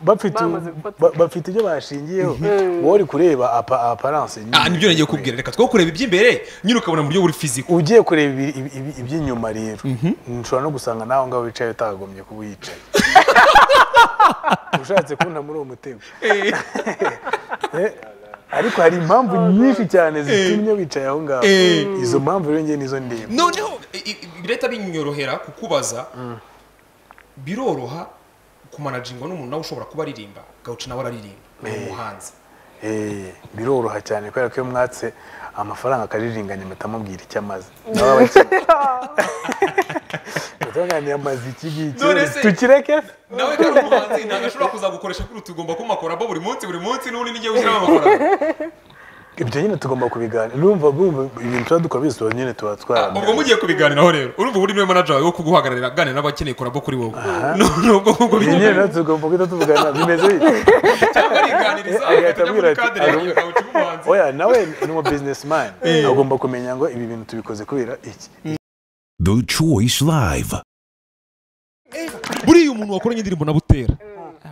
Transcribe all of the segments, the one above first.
bafite ba- bafite ibyo bashingiyeho wowe uri kureba apa aparanse ah nibyo nagiye kubwira reka two kureba iby'imbere nyine ukabona mu buryo buri fiziko ugiye kureba ibi- ibi- ibi- iby'inyuma rero nshobora no gusanga nawe ngaho wicaye utagombye kuba uyicaye ushatse kubona muri uwo mutego Eh, ariko hari impamvu nyinshi cyane zitumye wicaye aho ngaho Eh. izo mpamvu rero njye nizo ndeba noneho i- i- leta binyorohera kukubaza biroroha kumanajingwa n'umuntu nawe ushobora kuba aririmba gawuci nawe araririmba ni umuhanzi Eh, biroroha cyane kubera ko iyo mwatse amafaranga akaririganya mpita mubwira icyo amaze nawe aba akimwe utunganya amaze iki ngiki None se- tukireke nawe kandi umuhanzi ntabwo ashobora kuzagukoresha kuri tugomba kumakorabo buri munsi buri munsi n'ubundi n'igihe ushyiramo amakorabo ibyo nyine tugomba kubiganira urumva bumva ibintu tuba dukora byose tuba nyine tuba ubwo twaramye mugiye kubiganiraho rero urumva ubu niwe manager wawe wo kuguhagararira aganira n'abakeneye korabo kuri wowe nubwo ubwo ibi nyine natwe tugomba guhita tuvugana bimeze bityo cyangwa ariganiriza agahita akajya abwira muri ati kadere "Ari- gawuci nk'umuhanzi oya nawe ni umu businessman agomba kumenya ngo ibi bintu tubikoze kubera iki The Choice Live. buriya umuntu wakoranye indirimbo na butera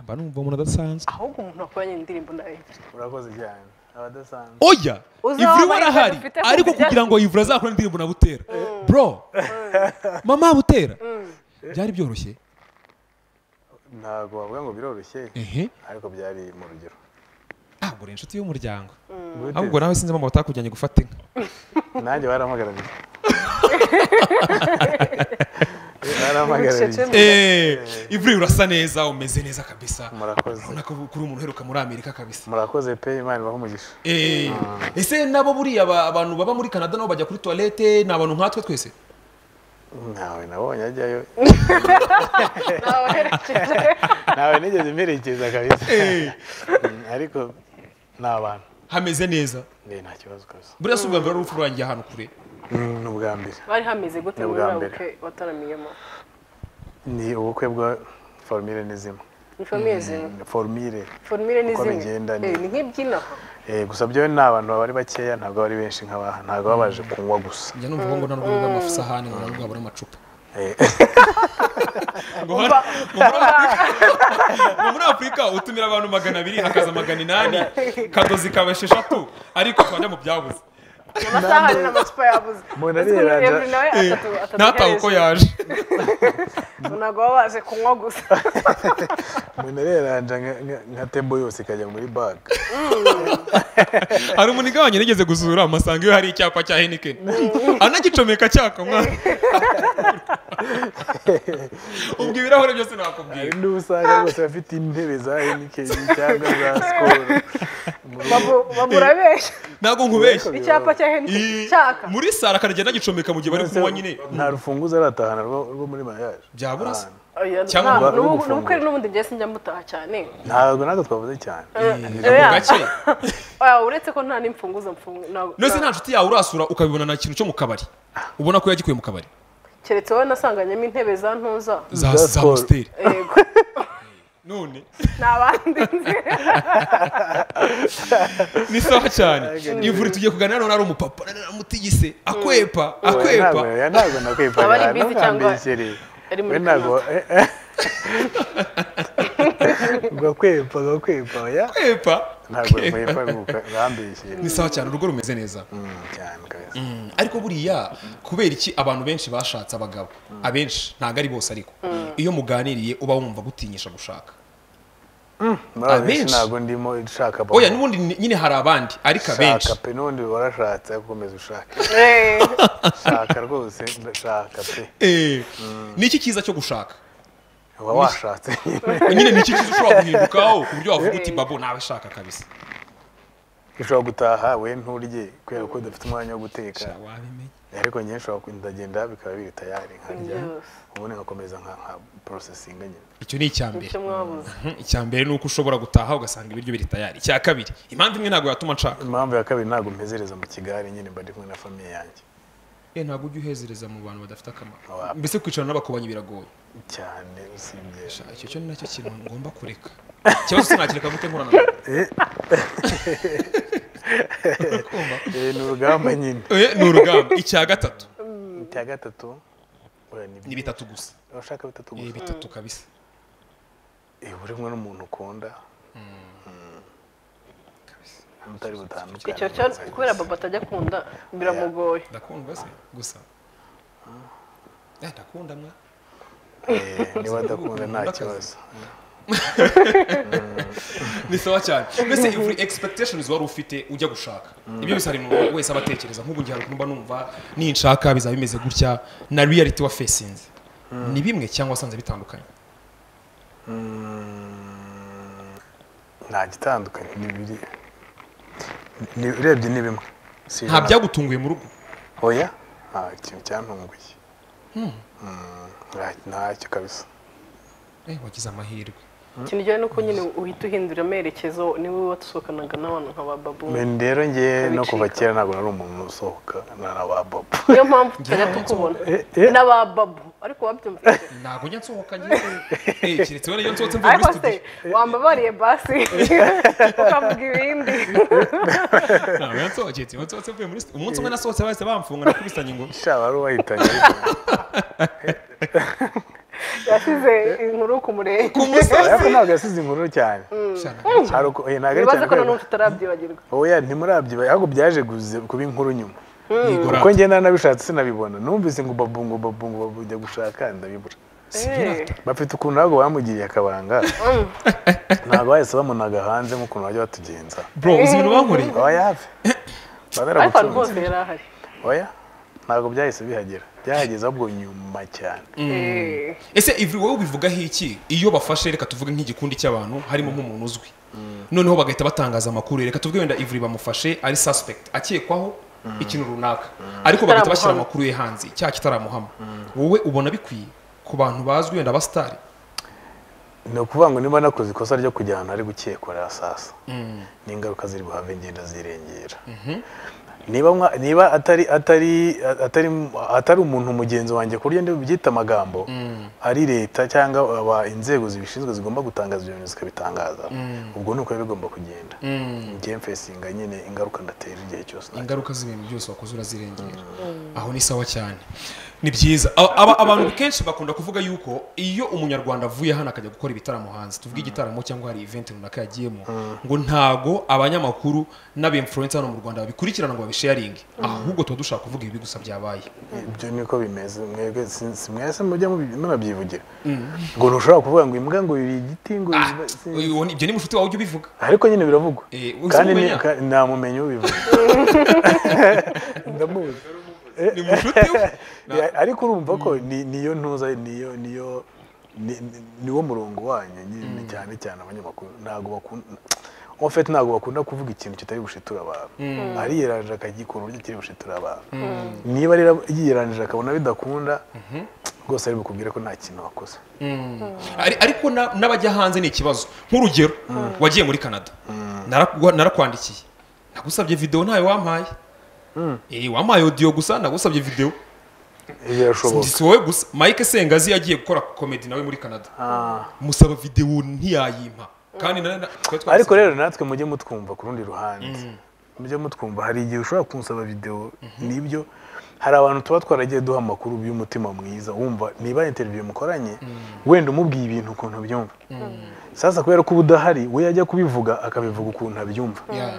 mba numva umuntu adasanzwe ahubwo umuntu wakoranye indirimbo na Yves urakoze cyane abadasanzwe oya Uzaba ivuri amahirwe arahari dufite ku ariko buryo kugira ngo ivuri azakore indirimbo na butera bro mama butera byari byoroshye ntabwo wavuga ngo biroroshye ehe ariko byari mu rugero ntabwo uri inshuti y'umuryango Gute? ahubwo nawe sinzi mama batakujyanye gufata inka nanjye barampagarariye Bucece barampagarariye mu- eee ivuri urasa neza umeze neza kabisa murakoze urabona ko kuri umuntu uheruka muri amerika kabisa murakoze pe imana ibahe umugisha eee ese nabo buriya ba- abantu baba muri canada nabo bajya kuri toilette ni abantu nkatwe twese ntawe nabonye ajyayo nawerekeje ntawe nigeze mperekeza kabisa Mm, ariko ni abantu hameze neza nge nta kibazo kabisa buriya si ubwa mbere urupfu rurangiye ahantu kure Mm, ni ubwa mbere bari hameze gute Ni muri ubwa bwa mbere. bukwe wataramiyemo ni ubukwe bwa forumire n'izimwe ni famille zimwe forumire formule ni Uko zimwe bigenda ni- Eh, ni nk'ibyino Eh, gusa byo ni abantu bari bakeya ntabwo bari benshi nk'abaha ntabwo baba baje kunywa gusa njya numva ngo nta n'ubwo bw'amasahani ngo ntabwo babura amacupa Eh, ngo hano- ngo muri Afurika- ngo muri afurika utumira abantu magana abiri hakaza magana inani kadozi kaba esheshatu ariko twajya mu byabuze amasaha ni n'amacupa yabuze Mbona Ese ari Yves Rada. nawe atatu- atatu ntatawe uko yaje herezo. ntabwo baba baje kunywa gusa umuntu areranja nka- nka- nka tembo yose ikajya muri baga hari umunigabanye nigeze gusura amasanga iyo hari icyapa cya henikeni anagicomeka cyaka mwana ubwo ibirahure byose nakubwiye hari n'ubusanga rwose bafite intebe za henikeni cyangwa za sikoro Babu- babura benshi ntabwo nkubeshye icyapa cya Henry Ii- cyaka muri sara akaragenda anagicomeka mu gihe bari kunywa nyine nta rufunguzo aratahana rwo rwo muri mariage Byabura se. Ahantu. Oya, Cyangwa nta- ngo n'ubu- ufungura. n'ubukwe n'ubundi njye sinjya mutaha cyane ntabwo ntabwo twavuze cyane mu Oya. gake Oya, uretse ko nta n'imfunguzo mfungu ntabwo- nose nta- nta nshuti yawe urasura ukabibona na kintu cyo mu kabari ubona ko yagikuye mu kabari keretse wowe nasanganyemo intebe za ntuza za Za za Skol. hositeri yego none nta bandi nzi ni sawa cyane ivuri tugiye kuganira none ari umupapa none aramutigise akwepa akwepa ntabwo ya ntabwo nakwepa Aba ari busy cyangwa ntukambeshyerere ari muri we ntabwo gakwepa gakwepa ya akwepa ntabwo akwepa. nkwepa nkambeshyere ni sawa cyane urugo rumeze neza cyane kabisa ariko buriya kubera iki abantu benshi bashatse abagabo abenshi ntabwo ari bose ariko iyo muganiriye uba wumva gutinyisha gushaka muri abenshi abenshi. ntabwo ndimo nshaka babo. oya n'ubundi ni- nyine hari abandi ariko abenshi shaka pe n'ubundi warashatse ariko ukomeza ushaka Eh, shaka rwose shaka pe Eh, ni iki cyiza cyo gushaka uba washatse nyine nyine ni iki cyiza ushobora guhindukaho ku buryo wavuga uti babo nawe shaka kabisa ushobora gutaha we nturye kubera ko udafite umwanya wo guteka wabimenye ariko njye nshobora ku- ndagenda bikaba biri tayari nkarya Yes. ubundi ngakomeza nka nka porosesinga nyine icyo ni icya mbere icyo mwabuze Mhm, icya mbere ni uko ushobora gutaha ugasanga ibiryo biri tayari icya kabiri impamvu imwe ntabwo yatuma nshaka impamvu ya kabiri ntabwo mpezereza mu kigali nyine mba ndi kumwe na famiye yanjye Eh, ntabwo ujya uhezereza mu bantu badafite akamaro Wapi. mbese kwicara n'abakobanyi biragoye cyane usibye Sha, icyo cyo ni nacyo kintu ngomba kureka ikibazo sinakireka gute nkorana nawe Kumva? Eh, ni urugamba nyine Eh, ni urugamba icya gatatu icya gatatu oya, ni ni bi- bitatu gusa urashaka bitatu Eh, gusa bitatu kabisa iyo uri kumwe n'umuntu ukunda mm, mutari butandukane icyo cyo kubera baba atajya akunda biramugoye ndakundwa se gusa Eh, ndakunda mwa Eh, niba adakunda nta kibazo ni sawa cyane mbese every expectations wari ufite ujya gushaka ibyo bisa hari umuntu wese aba atekereza nk'ubu ngiye ahantu mba numva ninshaka bizaba bimeze gutya na reality wa facinze ni bimwe cyangwa wasanze bitandukanye nta gitandukanye ni biri ni- urebye ni bimwe si nta ijana. byagutunguye mu rugo oya nta kintu cyantunguye Mm, nta- ntacyo kabisa Eh, wagize amahirwe ikintu kijyanye n'uko nyine uhita uhindura amerekezo niwe watusohokanaga n'abantu nka ba babu Men rero njye no kuva Bicika. kera ntabwo nari umuntu usohoka na na ba bobo niyo mpamvu tutajya kukubona n'aba babu ariko wabyumvise ntabwo njya nsohoka ngiye Eh, keretse wenda iyo nsohotse mvuye muri ariko se studio wambabariye basi ukavuga ibindi ntabwo njya nsohoka keretse iyo nsohotse mvuye muri studio umunsi umwe nasohotse bahise bamfunga nakubisanye ngo sha wari wahitanye ariko yasize inkuru ku murenge ariko ntabwo yasize inkuru cyane Hari uko- eh, ntabwo ari bibaza cyane ko na kubera- n'ubu tutarabyibagirwa oya ntimurabyiba ahubwo byaje guze- kuba inkuru nyuma Igorata. kuko njye nanabishatse sinabibona numvise ngo babungu babungu babungu njya gushaka ndabibura Eh, bafite ukuntu ntabwo bamugiriye akabanga ntabwo bahise bamunaga hanze nk'ukuntu bajya batugenza bro uzi ibintu bankoreye oya hafi ariko ahantu hose banaramutunze yari ahari oya ntabwo byahise bihagera byahageze ahubwo nyuma cyane Eh, ese ivuri wowe ubivugaho iki iyo bafashe reka tuvuge nk'igikundi cy'abantu harimo nk'umuntu uzwi noneho bagahita batangaza amakuru reka tuvuge wenda ivuri bamufashe ari suspect akekwaho ikintu runaka ariko bagahita bashyira Kitaramuhama. amakuru ye hanze cya kitaramuhama wowe ubona bikwiye ku bantu bazwi wenda abasitari ni ukuvuga ngo niba nakoze ikosa ryo kujya ahantu hari gukekwa rasasa n'ingaruka ziri buhave ngenda zirengera niba mwa- niba atari atari atari atari umuntu mugenzi wanjye ku buryo byita amagambo ari leta cyangwa aba inzego zibishinzwe zigomba gutangaza ibyo bintu zikabitangaza ubwo ni uko biba bigomba kugenda ngewe mfesinga nyine ingaruka ndatera igihe cyose ingaruka z'ibintu byose wakoze urazirengera aho ni sawa cyane ni byiza A- aba- abantu kenshi bakunda kuvuga yuko iyo umunyarwanda avuye hano akajya gukora ibitaramo hanze tuvuge igitaramo cyangwa hari event runaka yagiyemo ngo ntago abanyamakuru n'abinfluencer hano mu rwanda babikurikirana ngo babisharinge ahubwo tuba dushaka kuvuga ibibi gusa byabaye ibyo niko bimeze mwebwe si- si mwese mujya mubi- munabyivugira ngo ntushobora kuvuga ngo imbwa ngo yuriye igiti ngo Ah, iba- si- uyu- ibyo ni mushuti wawe ujya ubivuga ariko nyine biravugwa Eh, uzi kandi ni- umenya? ka- nta mumenyi ubivuga ndamuzi ni mushuti we Eh, ariko urumva ko ni- niyo ntuza niyo niyo ni- ni- niwo murongo wanyu nyine cyane cyane abanyamakuru ntabwo bakunda en fait ntabwo bakunda kuvuga ikintu kitari bushitura abantu ariyeranije akagikora uburyo kitari bushitura abantu niba rero yiyeranije akabona bidakunda rwose ari bukubwire ko nta kintu wakoze Ari- ariko na- n'abajya hanze ni ikibazo nk'urugero wagiye muri canada Narakugwa- narakwandikiye nagusabye videwo ntayo wampaye Eh, wampaye audio gusa nagusabye videwo birashoboka si wowe gusa mike sengazi yagiye gukora komedi nawe muri canada musaba videwo ntiyayimpa kandi na- na- twari twabisabye. ariko rero natwe mujye mutwumva ku rundi ruhande mujye mutwumva hari igihe ushobora kunsaba videwo nibyo hari abantu tuba twaragiye duha amakuru y'umutima mwiza wumva niba interiviyu mukoranye wenda umubwiye ibintu ukuntu byumva sasa kubera ko uba udahari we yajya kubivuga akabivuga ukuntu abyumva Yeah.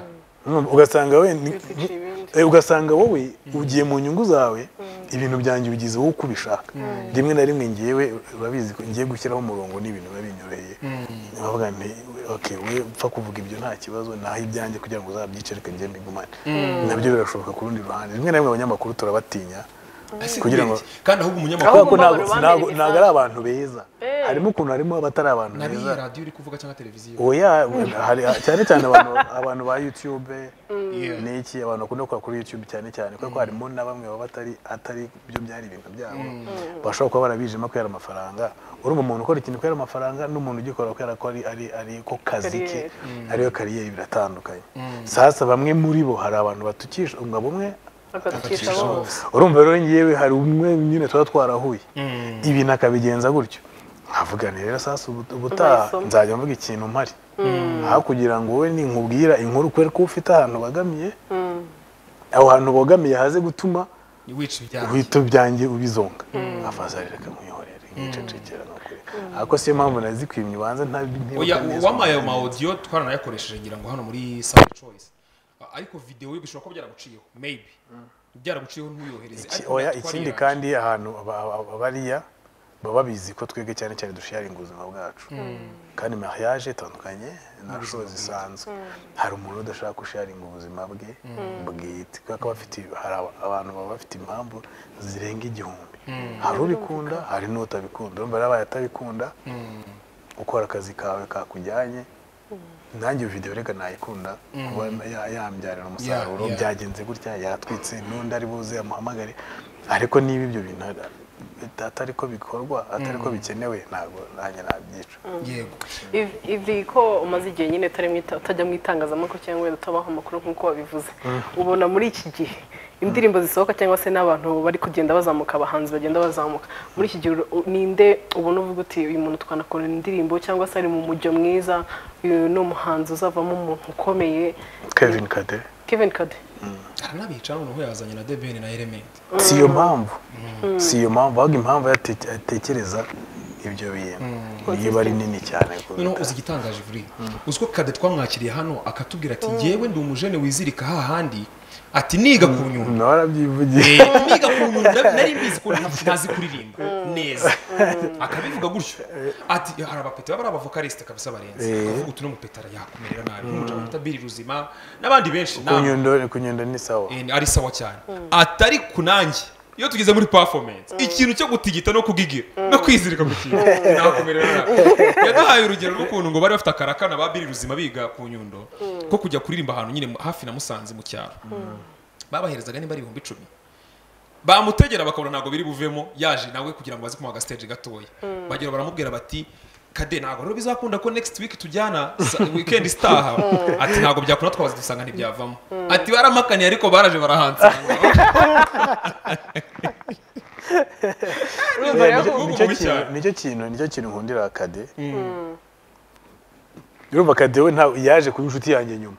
Urumva, ugasanga we ni- Bikwica ibindi. Eh, ugasanga wowe ugiye mu nyungu zawe ibintu byanjye ubigize wowe uko ubishaka rimwe na rimwe ngewe urabizi ko ngiye gushyiraho umurongo n'ibintu biba binyoroheye nkavuga nti okay we upfa kuvuga ibyo nta kibazo naho ibyanjye kugira ngo uzabyice reka ngiye mbigumane nabyo birashoboka ku rundi ruhande rimwe na rimwe abanyamakuru turabatinya Ese kugira ngo ubwenge. kandi Ahubwo ahubwo umunyamakuru kubera ko ntabwo mbabara ntabwo- bambereye ntabwo ari abantu beza Eh. harimo ukuntu harimo abatari abantu nabi beza ya radiyo uri kuvuga cyangwa televiziyo oya hari cyane cyane abantu abantu ba YouTube Yeah. n'iki abantu bakunda gukora kuri YouTube cyane cyane kuko harimo na bamwe baba batari atari byo byari ibintu byabo bashobora kuba barabijima kubera amafaranga urumva umuntu ukora ikintu kubera amafaranga n'umuntu ugikora kubera ko ari ari ari ko kazi ke Kariyeri. ariyo kariyeri biratandukanye sasa bamwe muri bo hari abantu batukisha umugabo umwe bakaducisha bose urumva rero ngewe hari umwe nyine tuba twarahuye ibintu akabigenza gutyo nkavuga nti rero sasa ubu- ubutaha Uzayisoma. nzajya mvuga ikintu mpari aho kugira ngo wowe ninkubwira inkuru kubera ko ufite ahantu bagamiye aho hantu bogamiye haze gutuma wica ibijyanye uhita byanjye ubizonga afazari reka mwihorere nicecekera ni ukuri ariko siyo mpamvu nazikwimye ubanza oya ntibuka uwamaye ayo maodiyo twaranayakoresheje ngira ngo hano muri sound choice A- ariko videwo yo bishobora kuba byaraguciyeho maybe byaraguciyeho ntuyohereze Iki- ariko oya natwe ikindi twariyaje. kandi ahantu aba- aba- abariya baba babizi ko twebwe cyane cyane dusharinga ubuzima bwacu kandi mariage itandukanye na sho zisanzwe hari umuntu udashaka gusharinga ubuzima bwe bwite kubera ko bafite hari aba- abantu baba bafite impamvu zirenga igihumbi hari ubikunda hari n'utabikunda urumva rero abaye atabikunda ukora akazi kawe kakujyanye nanjye iyo video reka nayikunda kuba ya- yambyarira umusaruro yeah. byagenze gutya yatwitse n'undi ari buze amuhamagare ariko niba ibyo bintu bita- atari ko bikorwa atari ko bikenewe ntabwo nanjye nabyica yego Iv- ivi ko umaze igihe nyine utari mu ita- utajya mu itangazamakuru cyangwa wenda utabaho amakuru nk'uko wabivuze ubona muri iki gihe indirimbo zisohoka cyangwa se n'abantu bari kugenda bazamuka abahanzi bagenda bazamuka muri iki gihe uru- ninde ubona uvuga uti uyu muntu twanakora indirimbo cyangwa se ari mu mujyo mwiza uyu ni umuhanzi uzavamo umuntu ukomeye kevin kade kevin kade hari n'abicara noneho yazanye na debeni na elementi si iyo mpamvu si iyo mpamvu ahubwo impamvu yate- atekereza ibyo bintu niyo iba ari nini cyane kuruta- noneho uzi igitangaje ivuri uzi ko kade twamwakiriye hano akatubwira ati yewe ndi umujene wizirika hahandi ati niga ku nyundo nawe arabyivugiye Eh, niga ku nyundo nari- nari mbizi ko nta- ntazi kuririmba neza akabivuga gutyo ati hari abapeta baba ari abavokaliste kabisa barenze Eh. avuga utu n'umupetara yakumerera nabi nk'umucamanza bita Billy ruzima n'abandi benshi ku nta- nyundo ku nyundo ni sawa Eh, ari sawa cyane atari kunange iyo tugeze muri performance ikintu cyo gutigita no kugigira no kwizirika ku kintu nakumerera nabi yaduhaye urugero rw'ukuntu ngo bari bafite akarakana ba biri ruzima biga ku nyundo ko kujya kuririmba ahantu nyine mu- hafi na musanze mu cyaro babaherezaga niba ari ibihumbi icumi bamutegera bakabona ntabwo biri buvemo yaje nawe kugira ngo baze kumuha agasiteje gatoya bagera baramubwira bati kade ntabwo rero bizakunda ko next week tujyana sa- weekend itaha ati ntabwo byakunda twabaza dusanga ntibyavamo ati baramakaniye ariko baraje barahansanga Urumva Yeah, rero nicyo- ubu nicyo bubi kintu- cyane. nicyo kintu nicyo kintu nkundira kade urumva kade we nta- yaje kuba inshuti yanjye nyuma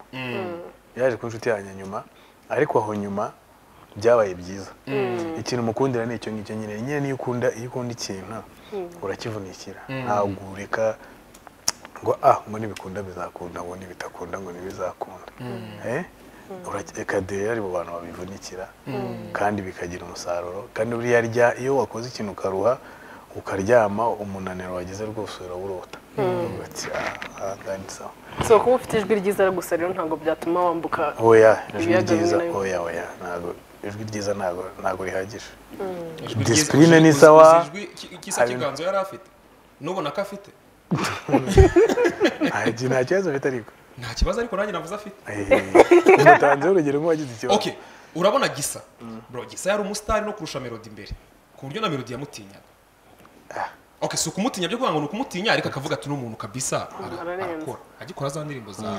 yaje kuba inshuti yanjye nyuma ariko aho nyuma byabaye byiza ikintu mukundira ni icyo ngicyo nyine nyine niyo ukunda iyo ukunda ikintu urakivunikira ntabwo ureka ngo ah ngo nibikunda bizakunda ngo nibitakunda ngo ntibizakunda Eh? Urake- kade yari mu bantu babivunikira kandi bikagira umusaruro kandi buriya rya iyo wakoze ikintu ukaruha ukaryama umunaniro wagize rwose urawurota Uvuga ati, "Ah, ah, kandi sawa." so kuba ufite ijwi ryiza gusa rero ntabwo byatuma wambuka oya ijwi Ibiyaga bimwe ryiza na bimwe. oya oya ntabwo ijwi ryiza ntabwo ntabwo rihagije Ijwi ryiza- Discipline ni uzi- sawa. uzi ijwi ki- kisa Hari- kiganzo yari afite nubona ko afite nta ki- nta kibazo afite ariko nta kibazo ariko nanjye navuze afite umutanzeho urugero nk'uwagize ikibazo okay urabona gisa bro gisa yari umusitari no kurusha melody imbere ku buryo na melody yamutinyaga okay si ukumutinya byo kuvuga ngo ni ukumutinya ariko akavuga ati n'umuntu kabisa ara- Ararenze. arakora agikora za ndirimbo za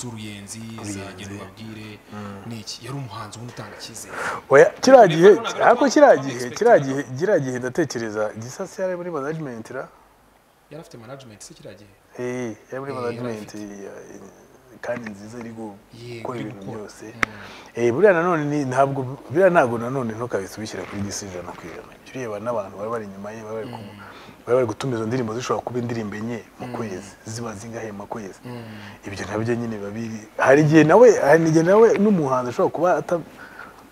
z'uruyenzi za genda ubabwire n'iki yari umuhanzi ubona utanga icyizere oya kiriya Niba gihe ntabwo ariko kiriya ari twamwe gihe expect kiriya na gihe kiriya gihe ndatekereza gisasi yari muri management ra yari afite management se kiriya gihe Eh, yari muri Eh, management yari ya- kandi nziza iri Yego, gukora iri ibintu gukora. byose Eh, buriya nanone ni- ntabwo buriya ntabwo nanone ntukabisubishyira kuri gisi ijana ku ijana Jya ureba n'abantu bari bari inyuma ye bari bari kumu- bari bari gutuma izo ndirimbo zishobora kuba indirimbo enye mu kwezi ziba zingahe mu kwezi ibyo nabyo nyine biba biri hari igihe nawe hari igihe nawe n'umuhanzi ashobora kuba ata-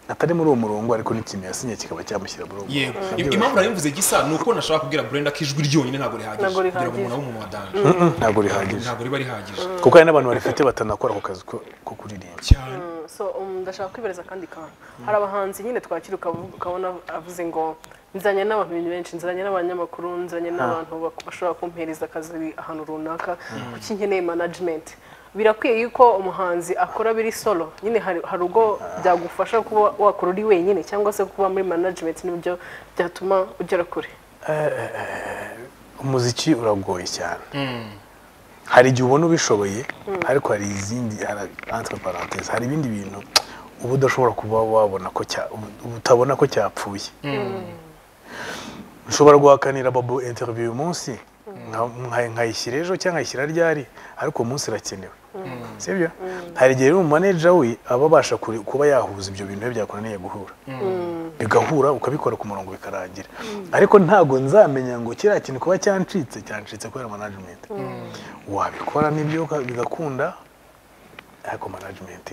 atari muri uwo murongo ariko n'ikintu yasinye kikaba cyamushyira muri uwo yego murongo Im- impamvu nabivuze gisa ni uko nashaka kubwira brenda ko ijwi ryonyine ntabwo rihagije Ntabwo kugira ngo rihagije. umuntu abe umuntu wa danje Mm, ntabwo rihagije ntabwo riba rihagije kuko hari n'abantu barifite batanakora ako kazi ko ko kuririmba cyane so um, ndashaka kwibereza akandi kantu hari abahanzi nyine twakira ukavu- ukabona avuze ngo nzanye n'abantu benshi nzanye n'abanyamakuru nzanye n'abantu bak- bashobora kumpereza akazi ahantu runaka kuki nkeneye management birakwiye yuko umuhanzi akora biri solo nyine hari hari ubwo byagufasha kuba wakora uri wenyine cyangwa se kuba muri management n'ibyo byatuma ugera kure umuziki uragoye cyane hari igihe ubona ubishoboye ariko hari izindi hari- entre parenthèses, hari ibindi bintu uba udashobora kuba wabona ko cya ubu- utabona ko cyapfuye nshobora guhakanira babo interview uyu munsi nka- nka- nkayishyira ejo cyangwa nkayishyira ryari ariko uwo munsi irakenewe sibyo hari igihe rero umumaneja we aba abasha kure- kuba yahuza ibyo bintu iyo byakunaniye guhura bigahura ukabikora ku murongo bikarangira ariko ntabwo nzamenya ngo kiriya kintu kuba cyancitse cyancitse kubera management wabikora nibyo uka- bigakunda ariko management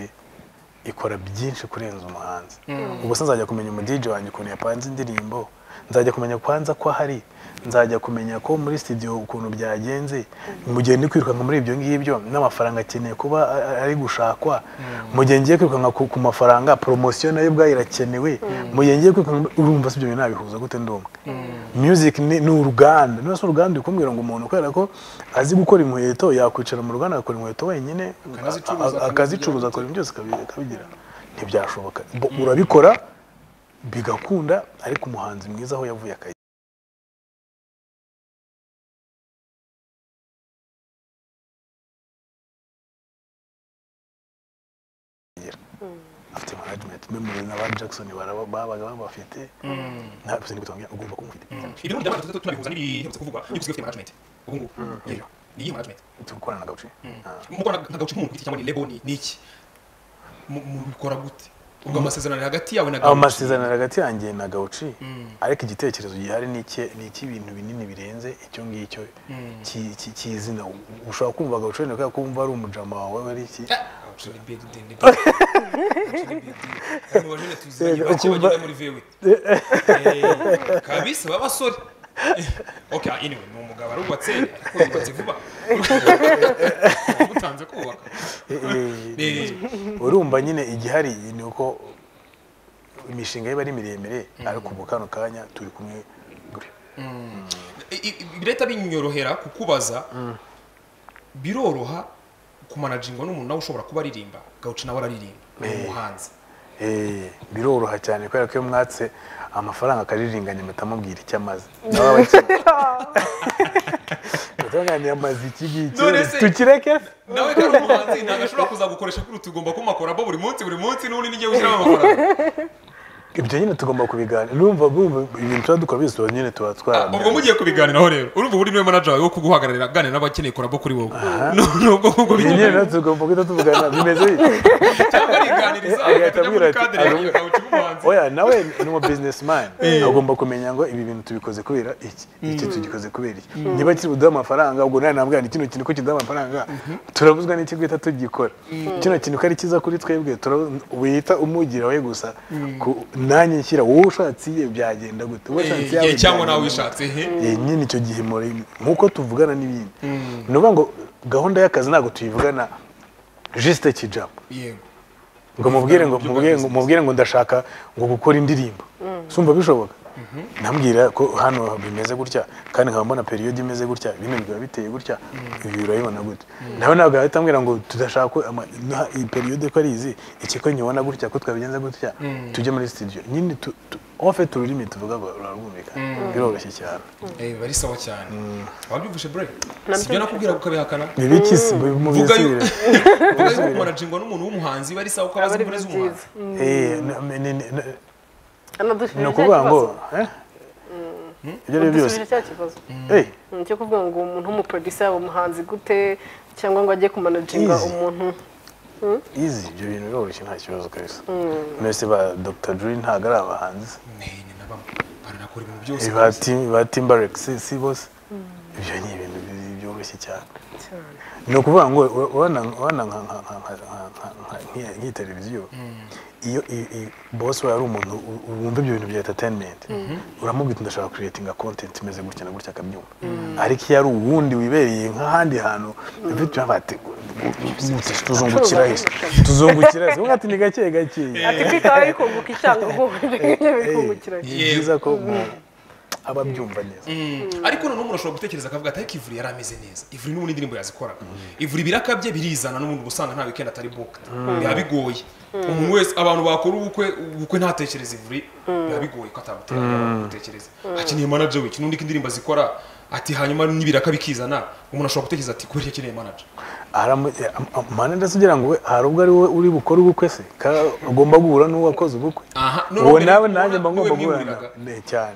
ikora byinshi kurenza umuhanzi ubuse nzajya kumenya umudije wanjye ukuntu yapanze indirimbo nzajya kumenya kwanza ko ahari nzajya kumenya ko muri studio ukuntu byagenze mu gihe ndi kwirukanka muri ibyo ngibyo n'amafaranga akeneye kuba a- a- ari gushakwa mu gihe ngiye kwirukanka ku ku mafaranga poromosiyo nayo ubwayo irakenewe mu gihe ngiye kwirukanka urumva se ibyo bintu nabihuza gute ndi umwe music ni ni uruganda niba si uruganda uri kumbwira ngo umuntu kubera ko azi gukora inkweto yakwicara mu ruganda agakora inkweto wenyine Akanazicuruza, a- a- akazicuruza akora ibintu byose akabi- akabigira ntibyashoboka Bo- urabikora bigakunda ariko umuhanzi mwiza aho yavuye akayi afite management memori na ba jackson baraba- babaga babafite ntabwo uzi n'ibitongera ugomba kumufite ibirori bya management tunabihuza n'ibiherutse kuvugwa iyo usigaye ufite management ubu ngubu yego ni iyi management gukorana na gace mu Rwanda nta gace k'umuntu ku giti cyangwa ni lebo ni ni iki Mu- mubikora gute ubwo amasezerano ari hagati yawe na aho Gahuci. masezerano hagati yanjye na gawuci ariko igitekerezo gihari ni iki- ni icy'ibintu binini birenze icyo ngicyo ki- ki- cy'izina ushobora kumva gawuci wenda kubera ko wumva ari umujama wawe ari iki Gahuci ni big deal, ni big deal. Gahuci ni big deal. Abantu bajene tuziranye, Reka, bake bagenda ukumva- muri VW. Eh, kabisa b'abasore Eh, okay anyway ni umugabo arubatse ariko yubatse vuba gutanze kubaka Eh, eh, Eh, urumva nyine igihari ni uko imishinga ye iba ari miremire ariko ubu kano kanya turi kumwe gure i- i- leta binyorohera kukubaza biroroha kumanajingwa n'umuntu nawe ushobora kuba aririmba gawuci nawe araririmba ni umuhanzi Eh, biroroha cyane kubera ko iyo mwatse amafaranga akarirenganya mpita mubwira icyo amaze nawe abakiriya mutunganya amaze iki ngiki None se- tukireke nawe kandi umuhanzi ntabwo ashobora kuzagukoresha kuri tugomba kumakoramo buri munsi buri munsi n'ubundi n'igihe ushyiramo amafaranga ibyo nyine tugomba kubiganira numva bumva ibintu tuba dukora byose tuba nyine tuba ubwo twarabyanditse mugiye kubiganiraho rero urumva buri niwe manager wawe wo kuguhagararira aganira n'abakeneye korabo kuri wowe ni ubwo ngubwo ibyo nyine bigenda natwe tugomba guhita tuvugana bimeze bite cyangwa ariganiriza Agahita akajya abwira muri ati, kadere yagiye "Arumva." gawuci nk'umuhanzi oya nawe ni umu businessman agomba kumenya ngo ibi bintu tubikoze kubera iki iki tugikoze kubera iki niba kiri buduha amafaranga ubwo nawe nabwira nti kino kintu ko kiduha amafaranga turabuzwa n'iki guhita tugikora kino kintu ko ari cyiza kuri twebwe turabu- wihita umugira we gusa ku- nanjye nshyira wowe ushatse iye byagenda gute wowe ushatse iyawe Eh, cyangwa byagenda nawe gute. wishatse he Eh, nyine icyo gihe muri nk'uko tuvugana n'ibindi ni ukuvuga ngo gahunda y'akazi ntabwo tuyivugana jisite kijabo yego ngo mubwire ngo mubwire ngo mubwire ngo ndashaka ngo gukora indirimbo sumva bishoboka nambwira ko hano bimeze gutya kandi nkaba mbona periyodi imeze gutya bino biba biteye gutya ibi urabibona gute nawe ntabwo yahita ambwira ngo tudashaka ko ama- na- iyi periyode ko ari izi iki ko nyibona gutya ko twabigenza gutya tujye muri studio nyine tu- tu- ofe tururimi tuvuga ngo rurarwumvikana biroroshye cyane Eh, bari sawa cyane wabyumvishe bre Nabyo- sibyo nakubwira gukabihakana ni biki si mu Vuga yo. bisubire uvuga yuko kumanajingwa n'umuntu w'umuhanzi bari sawa ko aba abazi ari imbere byiza z'umuhanzi Eh, na- ni- ni- ni- hano ni dusubije cya ukuvuga ngo kibazo eh? ibyo ari byo byose dusubije cya kibazo Eh, Mm, cyo kuvuga ngo umuntu w'umuproducer yaba umuhanzi gute cyangwa ngo ajye kumanaginga Easy. umuntu izi ibyo bintu biroroshye nta kibazo kabisa mwese ba dr julie ntabwo ari abahanzi Eh, ni na bamwe baranakora ibintu byose ba Tim- ba timberek si si bose ibyo ni ibintu bi- byoroshye cyane cyane ni ukuvuga ngo ura- urabona urabona nka- nka- nka- nka- nka- nka- nka- nk'iyi- nk'iyi televiziyo iyo i- i- boss wawe ari umuntu u- u- wumva ibyo bintu bya entertainment uramubwira uti ndashaka creating a content imeze gutya na gutya akabyumva ariko iyo ari uwundi wibereye nk'ahandi hantu mfite baba ati tuzungukira isi tuzungukira isi uvuga ati ni gake gake ati kwitaho bikunguka icyangombwa ibyo bikungukiranye ni byiza ko umuntu aba abyumva neza Mm. ariko noneho umuntu ashobora gutekereza akavuga ati ariko ivuri yari ameze neza ivuri n'ubundi indirimbo yazikoraga ivuri ibiraka bye birizana n'ubundi uba usanga nta weekend atari booked biba bigoye umuntu wese abantu bakora ubukwe ubukwe ntatekereza ivuri biba bigoye ko atabutera gutekereza akeneye manager we n'undi indirimbo azikora ati hanyuma n'ibiraka bikizana umuntu ashobora gutekereza ati kubera iki akeneye manager manada se ugira ngo we hari ubwo ari we uri bukore ubukwe se ka- agomba guhura n'uwo wakoze ubukwe aha uwo nawe nanjye mba ngomba guhura guhura nawe Ne, cyane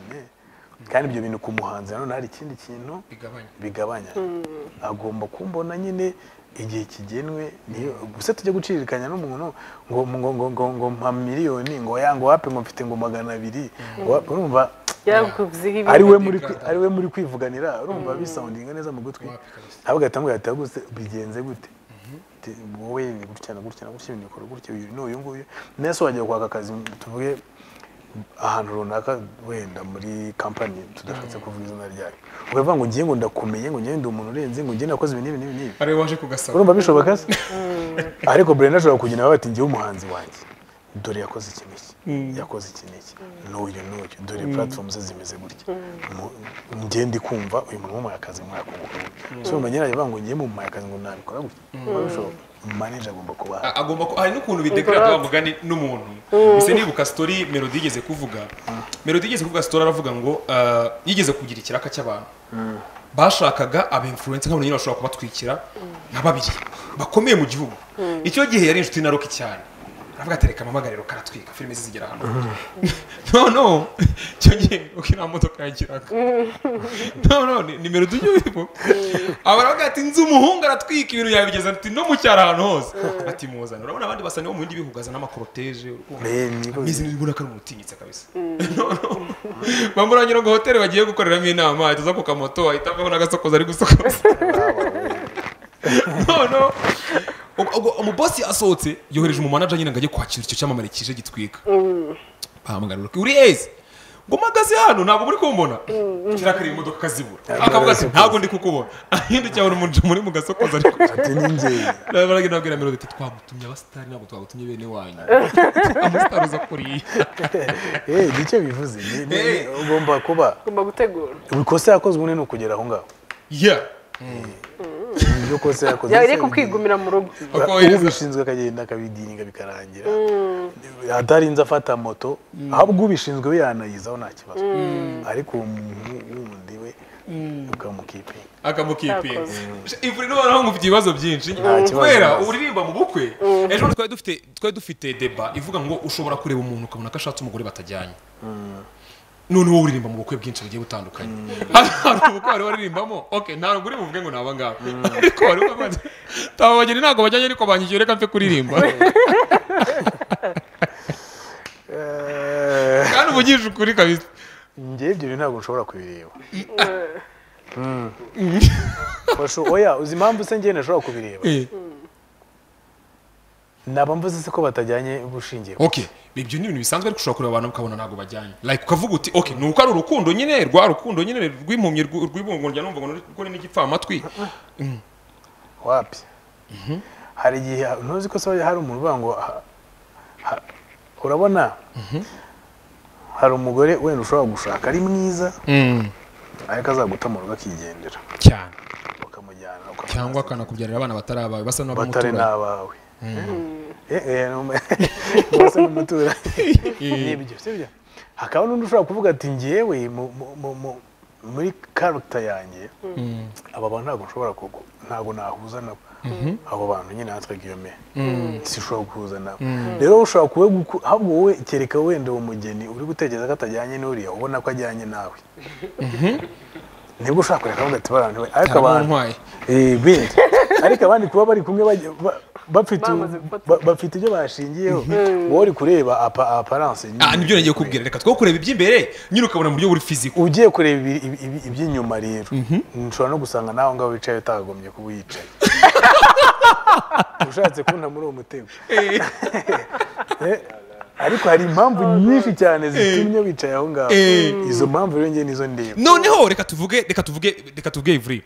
kandi ibyo bintu ku muhanzi nanone hari ikindi kintu bigabanya bigabanya agomba kumbona nyine igihe kigenwe niyo gusa tujya guciririkanya n'umuntu ngo ngo ngo ngo ngo mpa miliyoni ngo ya ngo wape ngo mfite ngo magana abiri ngo wape urumva yakuziho ibintu ari we muri kwi- ari we muri kwivuganira urumva bisoundinga neza mu gutwi Wapi kabisa. ahubwo ahita amubwira ati "Gusa bigenze gute Ati, wowe ni gutya na gutya na gutya ibintu bikora gutya uyu ni uyu nguyu nese wajya kwaka akazi tuvuge ahantu runaka wenda muri kampani tudashatse kuvuga izina ryayo ukavuga ngo ngiye ngo ndakomeye ngo ngiye ndi umuntu urenze ngo ngiye nakoze ibi n'ibi n'ibi n'ibi ari we waje kugasaba urumva bishoboka se ariko brenda ashobora kugenda nawe ati ngewe umuhanzi wanjye dore yakoze iki n'iki yakoze iki n'iki n'uyu n'uyu dore platform ze zimeze gutya Mu- njye ndi kumva uyu muntu wumuhaye akazi mwakungura so urumva nyirayo avuga ngo ngiye mumuhaye akazi ngo nabikora gutya urumva bishoboka manager agomba kuba ahari. A- agomba ku- hari n'ukuntu bidekarata wa mugani n'umuntu mbese nibuka story melody igeze kuvuga melody igeze kuvuga story aravuga ngo ah, yigeze kugira ikiraka cy'abantu bashakaga aba influence nk'abantu nyine bashobora kubatwikira nka babiri bakomeye mu gihugu icyo gihe yari inshuti na Rocky cyane aravuga ati reka amabagariro karatwika filime ze zigera hano noneho icyo gihe Rocky nta modoka yagiraga none nimero tujye wibo aba aravuga ati nzi umuhungu aratwika ibintu yabigeza ati no mu cyaro ahantu hose ati muzane urabona abandi basa nibo mu bindi bihugu azana amakoroteje Me, niko- mizi nibona ko ari umuntu utinyitse kabisa bamuranyira ngo hoteli bagiye gukoreramo inama ahita aza ku kamoto ahita avaho n'agasokoza ari gusokoza none umubosi asohotse yohereje umumanaja nyine ngo ajye kwakira icyo cyamamare kije gitwika bahamagara Rocky, uri eze ngo mpagaze hano ntabwo muri kumbona kirakariye imodoka zibura akavuga ati ntabwo ndi kukubona ahindukira abona umuntu muri mu gasokoza ariko ati ni njyewe nabaraga nabwira melody ati twamutumye abasitari ntabwo twagutumye bene wanyu amasitari uza kuriya eh ni icyo bivuze Ni- ni- ni- ugomba kuba ugomba gutegura ikosa yakozwe ubundi ni ukugera aho ngaho ya ibyo kosa yakoze yari ese- kwigumira mu rugo Uko ubu yohereza- ubishinzwe akagenda akabidiringa bikarangira atarinze afata moto ahubwo ubishinzwe we yanayizaho nta kibazo ariko uwo muntu wundi we ukamukipinga akamukipinga ivuriro noneho ngo ufite ibibazo byinshi kibazo. kubera uririmba mu bukwe ejo bundi twari dufite twari dufite deba ivuga ngo ushobora kureba umuntu ukabona ko ashatse umugore batajyanye none wowe uririmba mu bukwe bwinshi bugiye butandukanye hari hari ubukwe wari waririmbamo okay ntabwo uri buvuge ngo ni aba ngaba ariko wari ubabaza taba bageni ntabwo bajyanye ariko banyigiye reka mfe kuririmba kandi uvugishije ukuri kabisa njye ibyo bintu ntabwo nshobora kubireba Mm. Basho- oya uzi impamvu se njyewe ntashobora kubireba Eh, naba mvuze se ko batajyanye bushingiye okay ibyo ni ibintu bisanzwe ariko ushobora kureba abantu ukabona ntabwo bajyanye like ukavuga uti okay ni uko ari urukundo nyine rwa rukundo nyine rw'impumyi rw- rw'ibungurya numva ngo rwo ni n'igipfamatwi wapi hari igihe ntuzi ko se hari umuntu uvuga ngo aha- ha- urabona hari umugore wenda ushobora gushaka ari mwiza ariko azaguta mu rugo akigendera cyane ukamujyana cyangwa ukamwazana. akanakubyarira abana batari abawe basa batari n'abamutura n'abawe Eh, eh, num- bose n'umuturanyi nibyo sibyo hakaba n'undi ushobora kuvuga ati ngewe mu- mu- mu- mu- muri karagita yanjye aba bantu ntabwo nshobora kugu ntabwo nahuza nabo abo bantu nyine natwe guillaume sishobora guhuza nabo rero ushobora kuba guku- ahubwo wowe kereka wenda uwo mugeni uri gutekereza ko atajyanye n'uriya ubona ko ajyanye nawe nibwo ushobora kureka avuga ati barantuwe ariko Ntabwo abantu ntwaye. Eh, bindi ariko abandi kuba bari kumwe bajya- ba- bafite Bamaze gufata. ba- bafite ibyo bashingiyeho wowe uri kureba apa- aparance ah nibyo nagiye kubwira reka two kureba iby'imbere nyine ukabona mu buryo buri fiziko ugiye kureba ibi- ibi- ibi- iby'inyuma rero nshobora no gusanga nawe ngaho wicaye utakagombye kuba uyicaye ushatse kubona muri uwo mutego Eh, ariko hari impamvu nyinshi cyane zitumye wicaye aho ngaho izo mpamvu rero njye nizo ndeba noneho reka tuvuge reka tuvuge reka tuvuge ivuri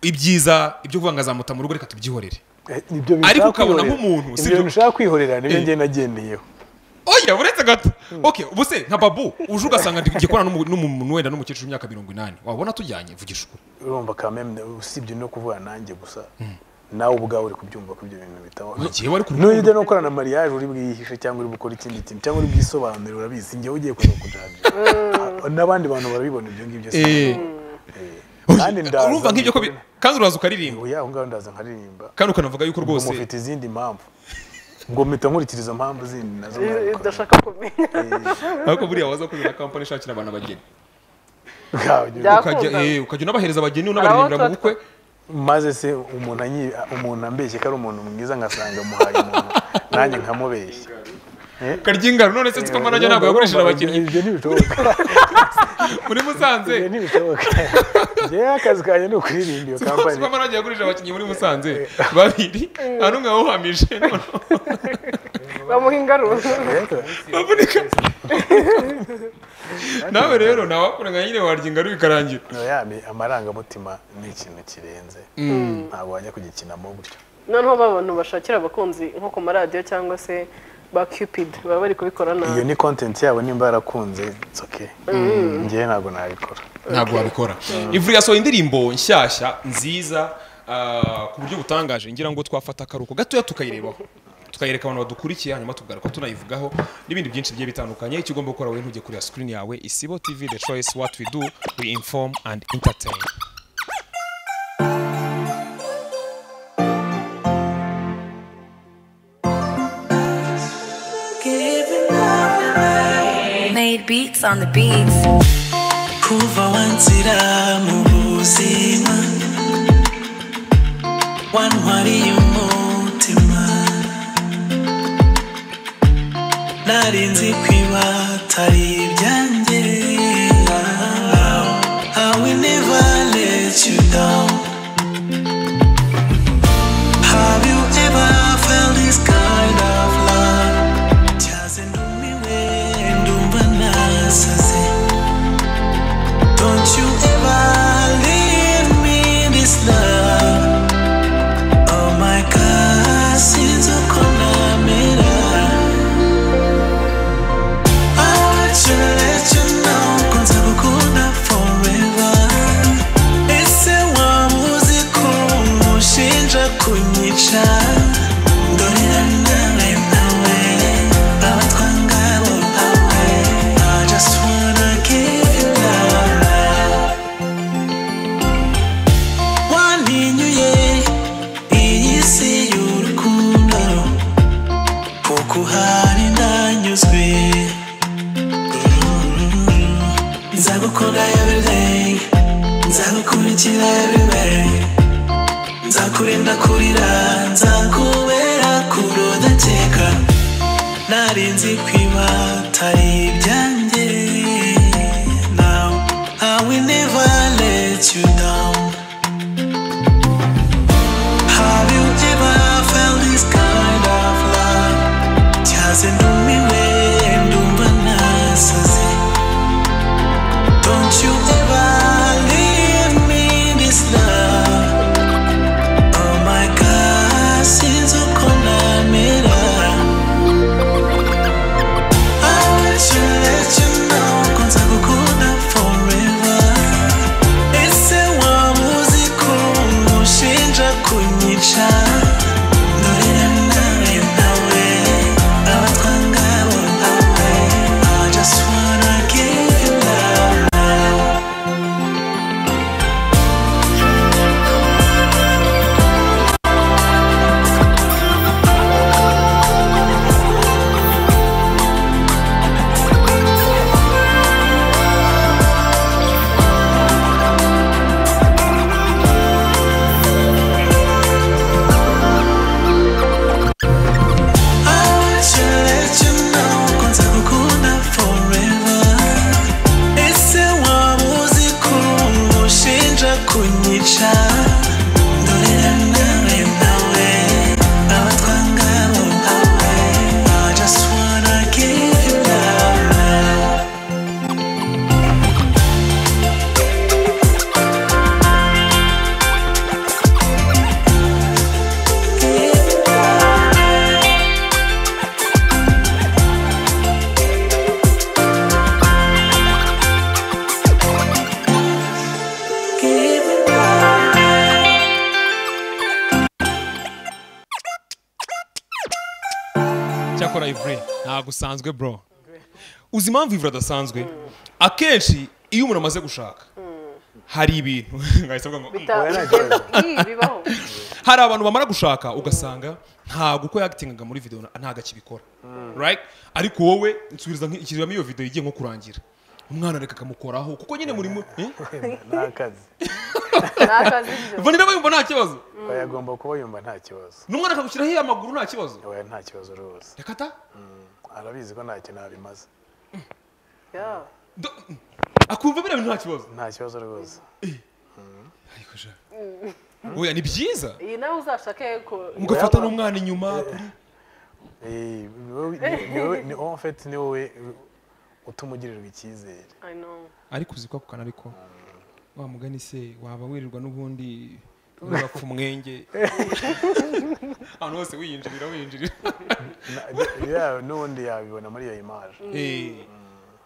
ibyiza ibyo kuvuga ngo azamuta mu rugo reka tubyihorere Eh, ibyo bintu ushaka Ariko ukabona kwihorera- nk'umuntu, ibyo si bintu byo- ushaka kwihorera nibyo njye nagendeyeho oya uretse gato okay ubuse nka babu uje ugasanga ndi gukorana n'umu- n'umuntu wenda n'umukecuru w'imyaka mirongo inani wabona tujyanye vugisha ukuri urumva kameme usibye no kuvuga nanjye gusa nawe ubwawe uri kubyumva ko ibyo bintu bitabaho igihe wari ku nujya no gukorana mariage uri bwiyihishe cyangwa uri gukora ikindi kintu cyangwa uri bwisobanure urabizi njyewe ugiye kuza kujanja n'abandi bantu barabibona ibyo ngibyo si Eh. kandi ndaza urumva nk'ibyo ko bi- kandi uraza ukaririmba oya aho ngaho ndaza nkaririmba kandi ukanavuga yuko ngo rwose mufite izindi mpamvu ngo mpita nkurikira izo mpamvu zindi nazo mwabikora. udashaka kumenya ariko buriya waza kuzana kampani ishakira abantu abageni Bwabyo. Bya- ukajya Akunda. eh, ukajya unabahereza abageni unabaririmbira mu Araho bukwe maze se umuntu anyi- umuntu ambeshye ko ari umuntu mwiza ngasanga muhaye umuntu nanjye nkamubeshya karya ingaro none se nzi ko mwanajya ntabwo yagurishije abakinnyi ibyo ntibishoboka muri musanze ibyo ntibishoboka njyewe akazi kanjye ni ukuririmba iyo nzi kampani ko mwanajya yagurishije abakinnyi muri musanze babiri nta n'umwe wawuhamije none bamuha ingaruro rero bavunika nawe rero ntawakuranga nyine warya ingaro bikarangira oya, ni- amarangamutima ni ikintu kirenze ntabwo wajya kugikinamo gutyo noneho ba bantu bashakira abakunzi nko ku maradiyo cyangwa se ba cupid baba bari kubikora nabi iyo ni content yabo nimba yarakunze it's okay njyewe ntabwo nabikora ntabwo wabikora ivuri yasohoye indirimbo nshyashya nziza ah, ku buryo butangaje ngira ngo twafata akaruhuko gatoya tukayirebaho tukayereka abantu badukurikiye hanyuma tugaruka tunayivugaho n'ibindi byinshi bigiye bitandukanye icyo ugomba gukora wowe ntujye kureba screen yawe isibo tv the choice what we do we inform and entertain Made beats on the beats. kuva wanzira mu buzima wantwariye umutima nari nzi kwiba atari ibyanjye I will never let you down Have you ever felt this kind of love? Cyaze ntumiwe ndumva nasaze don't you ever leave me this love Oh my God sinzo konamera I want you to let you know Kwanza kukuna forever Ese wamuzi kumushinja kunyica Ndorerana nawe Abatwa ngabo awe I just wanna give you love wantinyuye iyi si y'urukundo kuko uhari ndanyuzwe nzagukunda everyday nzagukurikira everywhere nzakurinda kurira nzakubera kurodakeka nari nzi kwiba atari ibyanjye now I will never let you down Have you ever felt this kind of love? Cyaze ndumiwe ndumva nasaze Don't you ever leave me this love Oh my God sinzi uko namera I want you to let you know ko nzagukunda forever ese waba uzi ko umushinja kunyica ndorera nawe nawe abatwa ngabo nawe I just wanna give you love I want you to let you know ko nzagukunda forever ese waba uzi ko umushinja kunyica ndorera nawe nawe abatwa ngabo nawe I just wanna give you love cyakora ivure ntabwo usanzwe bro uzi impamvu ivure adasanzwe akenshi iyo umuntu amaze gushaka hari ibintu ngahita mvuga ngo, "Mm." Bita- bigenda Ih, bibaho hari abantu bamara gushaka ugasanga ntabwo uko yagitingaga muri videwo ntabwo akibikora right ariko wowe nsubizamo iyo videwo igiye nko kurangira umwana areka akamukoraho kuko nyine muri mu- eh? ni akazi ni akazi ibyo Vanilla aba yumva nta kibazo oya agomba kuba yumva nta kibazo n'umwana akagushyiraho iyo amaguru nta kibazo oya nta kibazo rwose reka ta Mm, arabizi ko ntacyo nabimaze Yeah. Do- akumva biriya bintu nta kibazo nta kibazo rwose ariko sha oya ni byiza iyi nawe uzashake ko mugafata n'umwana inyuma kuri Eh, ni wowe- ni- ni wowe- ni en fait ni wowe utuma ugirirwa icyizere I know. ariko uzi ko ako kantu ariko wa mugani se waba wirirwa n'ubundi ntugapfa umwenge ahantu hose wiyinjirira winjirira Na- ni- ya- n'ubundi yabibona muri iyo image Eh,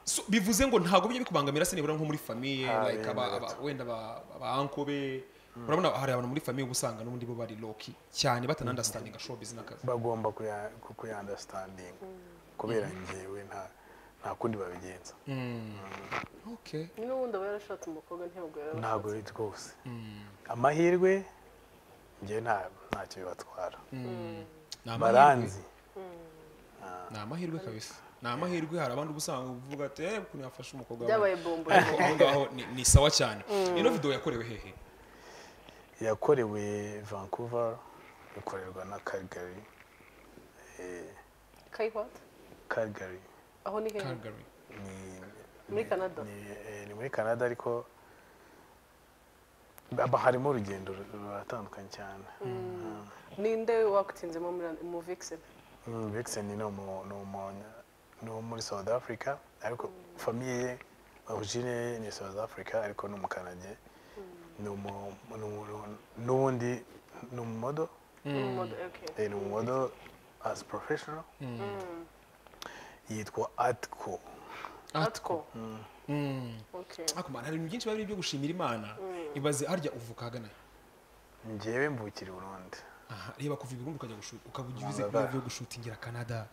so bivuze ngo ntabwo bijya bikubangamira se nibura nko muri famiye Ah, like aba- yemeye aba- wenda aba- abanko be urabona hari abantu muri famiye uba usanga n'ubundi bo bari loki cyane batanandastandinga showbiz n'akazi bagomba kuya- ku- kuyandastandinga kubera ngewe nta nta kundi babigenza okay n'ubundi aba yarashatse umukobwa ntabwo yaba ntabwo biri rwose amahirwe ngewe nta ntacyo bibatwara ni amahirwe baranzi ni amahirwe kabisa ni amahirwe hari abandi uba usanga uvuga ati eh ukuntu yafashe umukobwa we." byabaye bombo Ariko aho ngaho ni- ni sawa cyane ino video yakorewe hehe yakorewe vancouver ikorerwa na calgary kayiwata calgary aho ni hehe Calgary muri canada ni eh, ni muri canada ariko haba harimo urugendo ru- ruratandukanye cyane ninde wagutinzemo muri mu vixen Mm, vixen ni umu- ni umu- ni uwo muri south africa ariko famiye ye origine ye ni south africa ariko ni umukanage ni umu- ni umu- n'ubundi ni umumodo Umumodo- okay. Eh, ni umumodo as professional yitwa atco atwo Okay. ariko man hari ibintu byinshi biba biri byo gushimira imana ibaze harya uvuka hagana he? njyewe mvukira i burundi aha reba kuva i Burundi ukajya gushuta ukaba ugiye uzi Canada. kuba byo gushutingira Canada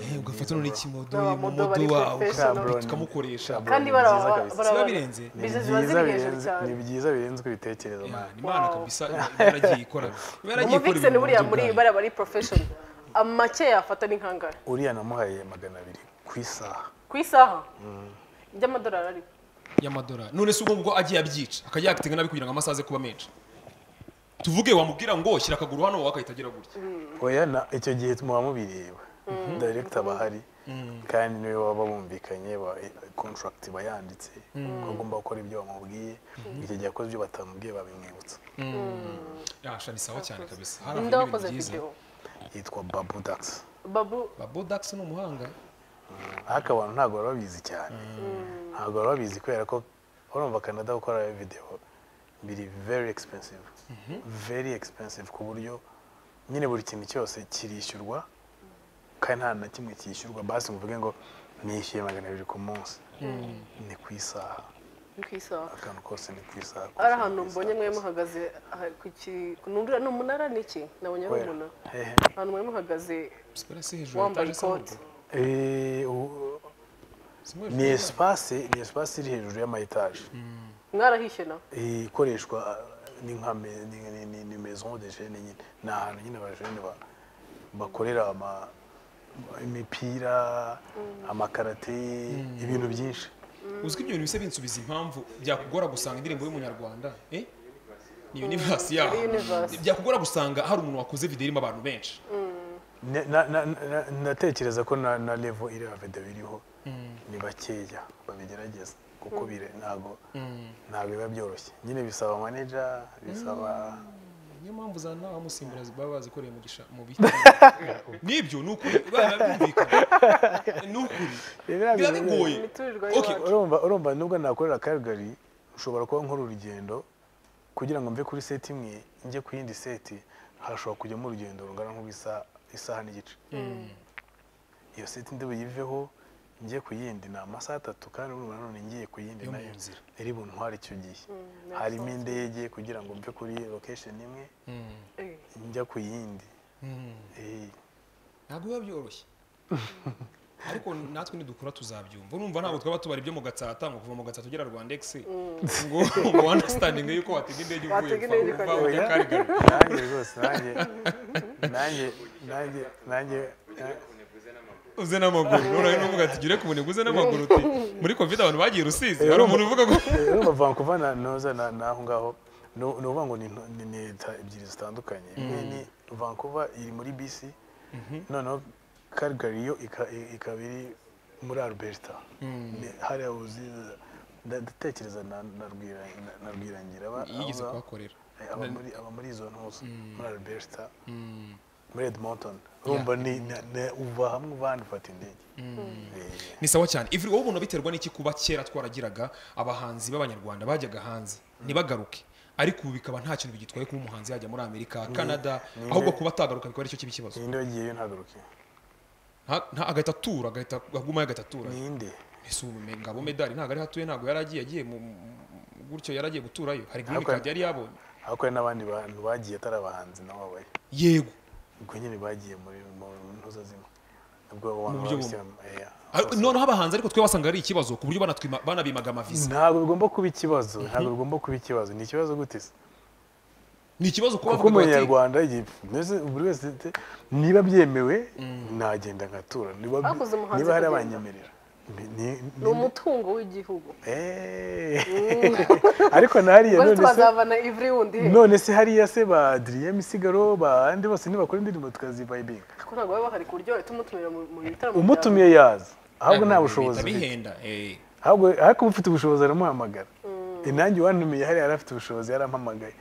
eh ugafata none ikimodo N'abamodo imodo bari wawe professional. ukabambika ukamukoresha Cabron kandi ni bara- byiza bara- kabisa. bara- Siba birenze. Ni biza ziba byiza ziri hejuru birenze- cyane ni byiza birenze ibitekerezo Yeah, man. ni imana Wow. kabisa iba yaragiye ikora iba yaragiye ikora umuvixen ibintu buriya buryo muri bwayo. bariya bari profession amake yafata ni nkangara uriya namuhaye magana abiri ku isaha ku isaha by'amadolari ariko y'amadolari none se ubwo ngubwo agiye abyica akajya yakitinga nabi kugira ngo amasaha aze kuba menshi tuvuge wamubwira ngo shyira akaguru hano wowe akahita agira gutya oya na icyo gihe muba mubireba director aba ahari kandi niwe waba bumvikanye ba- contract iba yanditse ko agomba gukora ibyo bamubwiye icyo gihe akoze ibyo batamubwiye babimwibutsa yasha ni sawa cyane kabisa hari ninde ahantu wakoze ibintu byiza video yitwa babu dax babu babo dax ni umuhanga ariko abantu ntabwo baba babizi cyane ntabwo baba babizi kubera ko urumva canada gukora videwo biri very expensive very expensive ku buryo nyine buri kintu cyose kirishyurwa kandi nta na kimwe cyishyurwa basi muvuge ngo nishyuye magana abiri ku munsi ni ku isaha ni ku isaha akantu kose ni ku isaha ari ahantu mbonye mwe muhagaze aha- ku ki nundura ni umunara ni iki nabonye ari Where? umunara Hehe. ahantu mwe muhagaze sipera si hejuru ya wambaye etaje ikoti isa n'ubururu. Eh, u- Si hejuru ni ya etaje. espace ni espace iri hejuru y'ama etage mwarahishe na ikoreshwa ni nka me- ni- ni- ni- ni maison de jeune nyine ni ahantu nyine abajene ba- bakorera ama- imipira amakarate ibintu byinshi uzi ko ibyo bintu bisa binsubiza impamvu byakugora gusanga indirimbo y'umunyarwanda eh ni universe yaho Ari universe. byakugora gusanga hari umuntu wakoze video irimo abantu benshi Ne- na- na- na- ndatekereza ko na na level iriya video biriho ni bakeya babigerageza kuko bire ntabwo ntabwo biba byoroshye nyine bisaba manager bisaba niyo mpamvu za nawe amusimbura baba bazikoreye mu gisha mu biti nibyo ni ukuri biba byumvikana ni ukuri Biriya biba bintu- bigoye imiturirwa Okay, y'iwacu urumva urumva nubwo nakorera Calgary ushobora kuba nkora urugendo kugira ngo mve kuri seti imwe njye ku yindi seti hashobora kujyamo urugendo rungana nk'ubw'isaha isaha n'igice iyo seti ndi buyiveho njye ku yindi ni amasaha atatu kandi urumva nanone ngiye ku yindi Yo mu nayo nzira. iri buntware icyo gihe harimo indege kugira ngo mve kuri location imwe Eh, njya ku yindi Eh, ntabwo biba byoroshye ariko natwe nidukura tuzabyumva urumva ntabwo twaba tubara ibyo mu gatsata ngo kuva mu gatsata ugera rwandex ngo ngo understanding yuko watega indege uvuye Watega indege uva- uva ukajya- ujya Calgary. nanjye rwose nanjye nanjye nanjye nanjye uze n'amaguru noneho n'uvuga ati gire ku munebwe uze n'amaguru uti muri covid abantu bagiye rusizi hari umuntu uvuga ngo urumva vankuva na noza na naho ngaho ni ukuvuga ngo ni nto- ni ni leta ebyiri zitandukanye imwe ni vankuva iri muri bisi noneho Calgary yo ika- i- ikaba iri muri alberta Ni- hariya uzi nda- ndatekereza na na Rwira- na- na rwirangira aba- yigeze aba- kuhakorera aba Na- muri aba muri izo ntuza muri alberta muri edmonton urumva ni ni- ni- uva hamwe uvana ufata indege Eh. ni sawa cyane ivuri wowe ubona biterwa n'iki kuba kera twaragiraga abahanzi b'abanyarwanda bajyaga hanze ntibagaruke ariko ubu bikaba nta kintu bigitwaye kuba umuhanzi yajya muri amerika canada ni- ahubwo kuba atagaruka bikaba aricyo kiba ikibazo ninde wagiyeyo ntagaruke Nta- nta- agahita atura agahita agumayo agahita atura ninde ese ubu me- ngabo medali ntabwo ari hatuye ntabwo yari agiye agiye mu- mu- gutyo yari agiye guturayo hari green Ariko- card yari yabonye ariko hari n'abandi bantu bagiye atari abahanzi nabo babayo yego ubwo nyine bagiye muri mu ntuza zimwe ubwo abo bantu buryo b'abisilamu eh, Ariko noneho abahanzi ariko twe basanga ari ikibazo ku buryo banatwima- banabimaga amaviza ntabwo bigomba kuba ikibazo ntabwo bigomba kuba ikibazo ni ikibazo gute se ni ikibazo kuba kuko bavuga bati- umunyarwanda igihe meze buri wese te- niba byemewe nagenda nkatura niba Bakoze umuhanzi niba hari akagenda. abanyemerera Ni- ni- ni- ni umutungo w'igihugu Eh. ariko na hariya ubwo none se tubazavana ivuri wundi he none se hariya se ba adrien misigaro ba andi bose ntibakora indirimbo tukazivayibinga ko ntabwo baba bahari ku buryo bahita umutumira mu mu bitaramo byawe. umutumiye yaza ahubwo nta Bihita bushobozi ufite. bihenda eh. ahubwo ariko uba ufite ubushobozi aramuhamagara inange wantumiye hariya yari afite ubushobozi yarampamagaye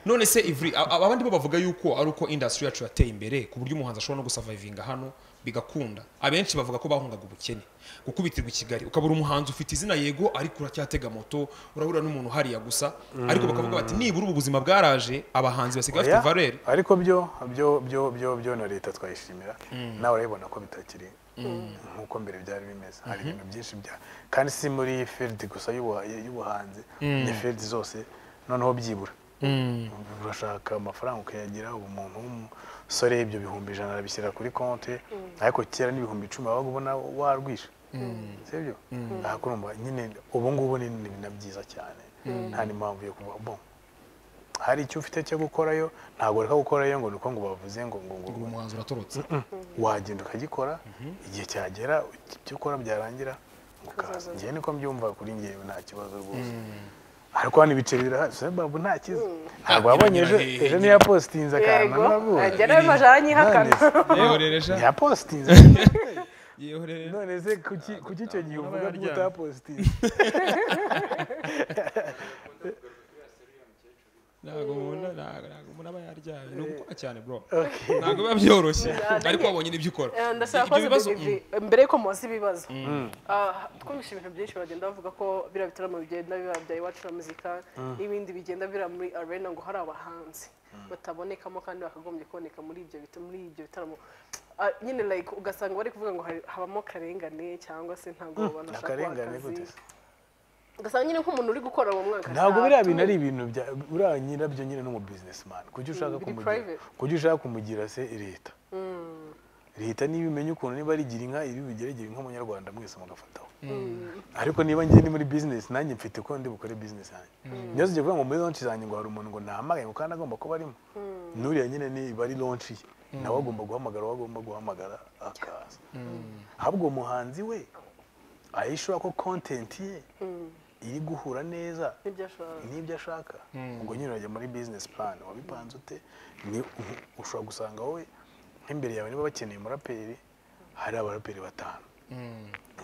none se ivuri a- a- abandi bo bavuga yuko ari uko industry yacu yateye imbere ku buryo umuhanzi ashobora no gusavayivinga hano bigakunda abenshi bavuga ko bahungaga ubukene gukubitirwa i kigali ukabura umuhanzi ufite izina yego ariko uracyatega moto urahura n'umuntu hariya gusa ariko bakavuga bati nibura ubu buzima bwaraje abahanzi basigaye Oya, bafite valere ariko byo byo byo byo byo na leta twayishimira nawe urabibona ko bitakiri nk'uko mbere byari bimeze hari ibintu byinshi bya kandi si muri field gusa y'ubuha- y'ubuhanzi ni field zose noneho byibura urashaka amafaranga ukayagira ubu umuntu w'umusore ibyo bihumbi ijana arabishyira kuri konti ariko kera n'ibihumbi icumi wabaga ubona warwisha sibyo ariko urumva nyine ubu ngubu ni ni na byiza cyane nta n'impamvu yo kuvuga bo hari icyo ufite cyo gukorayo ntabwo ureka gukorayo ngo ni uko ngo bavuze ngo ngo ngo uwo muhanzi uratorotse wagenda ukagikora igihe cyagera ibyo ukora byarangira ukaza Ukazaza. njyewe niko mbyumva kuri njyewe nta kibazo rwose ariko hano ibiceri birahari sebabu nta kiza ntabwo Ah, wabonye ejo nyirahehe, ejo nyirahehe. ntiyapositinze akantu yego navuye ajya nawe majara anyihakana ntiyapositinze none se kuki kuki icyo gihe uvuga ko yaryamye. utapositinze ntabwo umuntu- ntabwo- ntabwo umuntu aba yaryamye ni ugukora cyane bro ntabwo biba byoroshye ariko wabonye n'ibyo ukora Eh, ndashaka Ibyo kubaza bibazo, Bibi, mbere yuko mubaza ibibazo Ah, twumvise ibintu byinshi bagenda bavuga ko biriya bitaramo bigenda biba bya iwacu na muzika n'ibindi bigenda bira muri arena ngo hari abahanzi batabonekamo kandi bakagombye kuboneka muri ibyo bita- muri ibyo bitaramo Ah, nyine like ugasanga bari kuvuga ngo hari- habamo karengane cyangwa se ntabwo abantu bashaka guha akarengane gute akazi se? ugasanga nyine nk'umuntu uri gukora mu mwaka ntabwo nta- biriya bintu ari ibintu bya uriya nyirabyo nyine n'umu businessman kuki ushaka biri kumugira private. kuki ushaka kumugira se leta leta niba imenya ukuntu niba rigira inka iri bugere gira inka munyarwanda mwese mugafataho ariko niba ngiye ndi muri business nanjye mfite uko ndi bukore business yanjye niba ugiye kuvuga ngo muri launch zanjye ngo hari umuntu ngo nahamagaye ngo kandi agomba kuba arimo n'uriya nyine niba ari launch ye nawe agomba guhamagara uwo agomba guhamagara akaza ahubwo uwo muhanzi we ahishura ko content ye iri guhura neza n'ibyo ashaka n'ibyo ashaka ubwo nyine urajya muri business plan wabipanze ute ni u- ushobora gusanga wowe nk'imbere yawe niba bakeneye umuraperi hari abaraperi batanu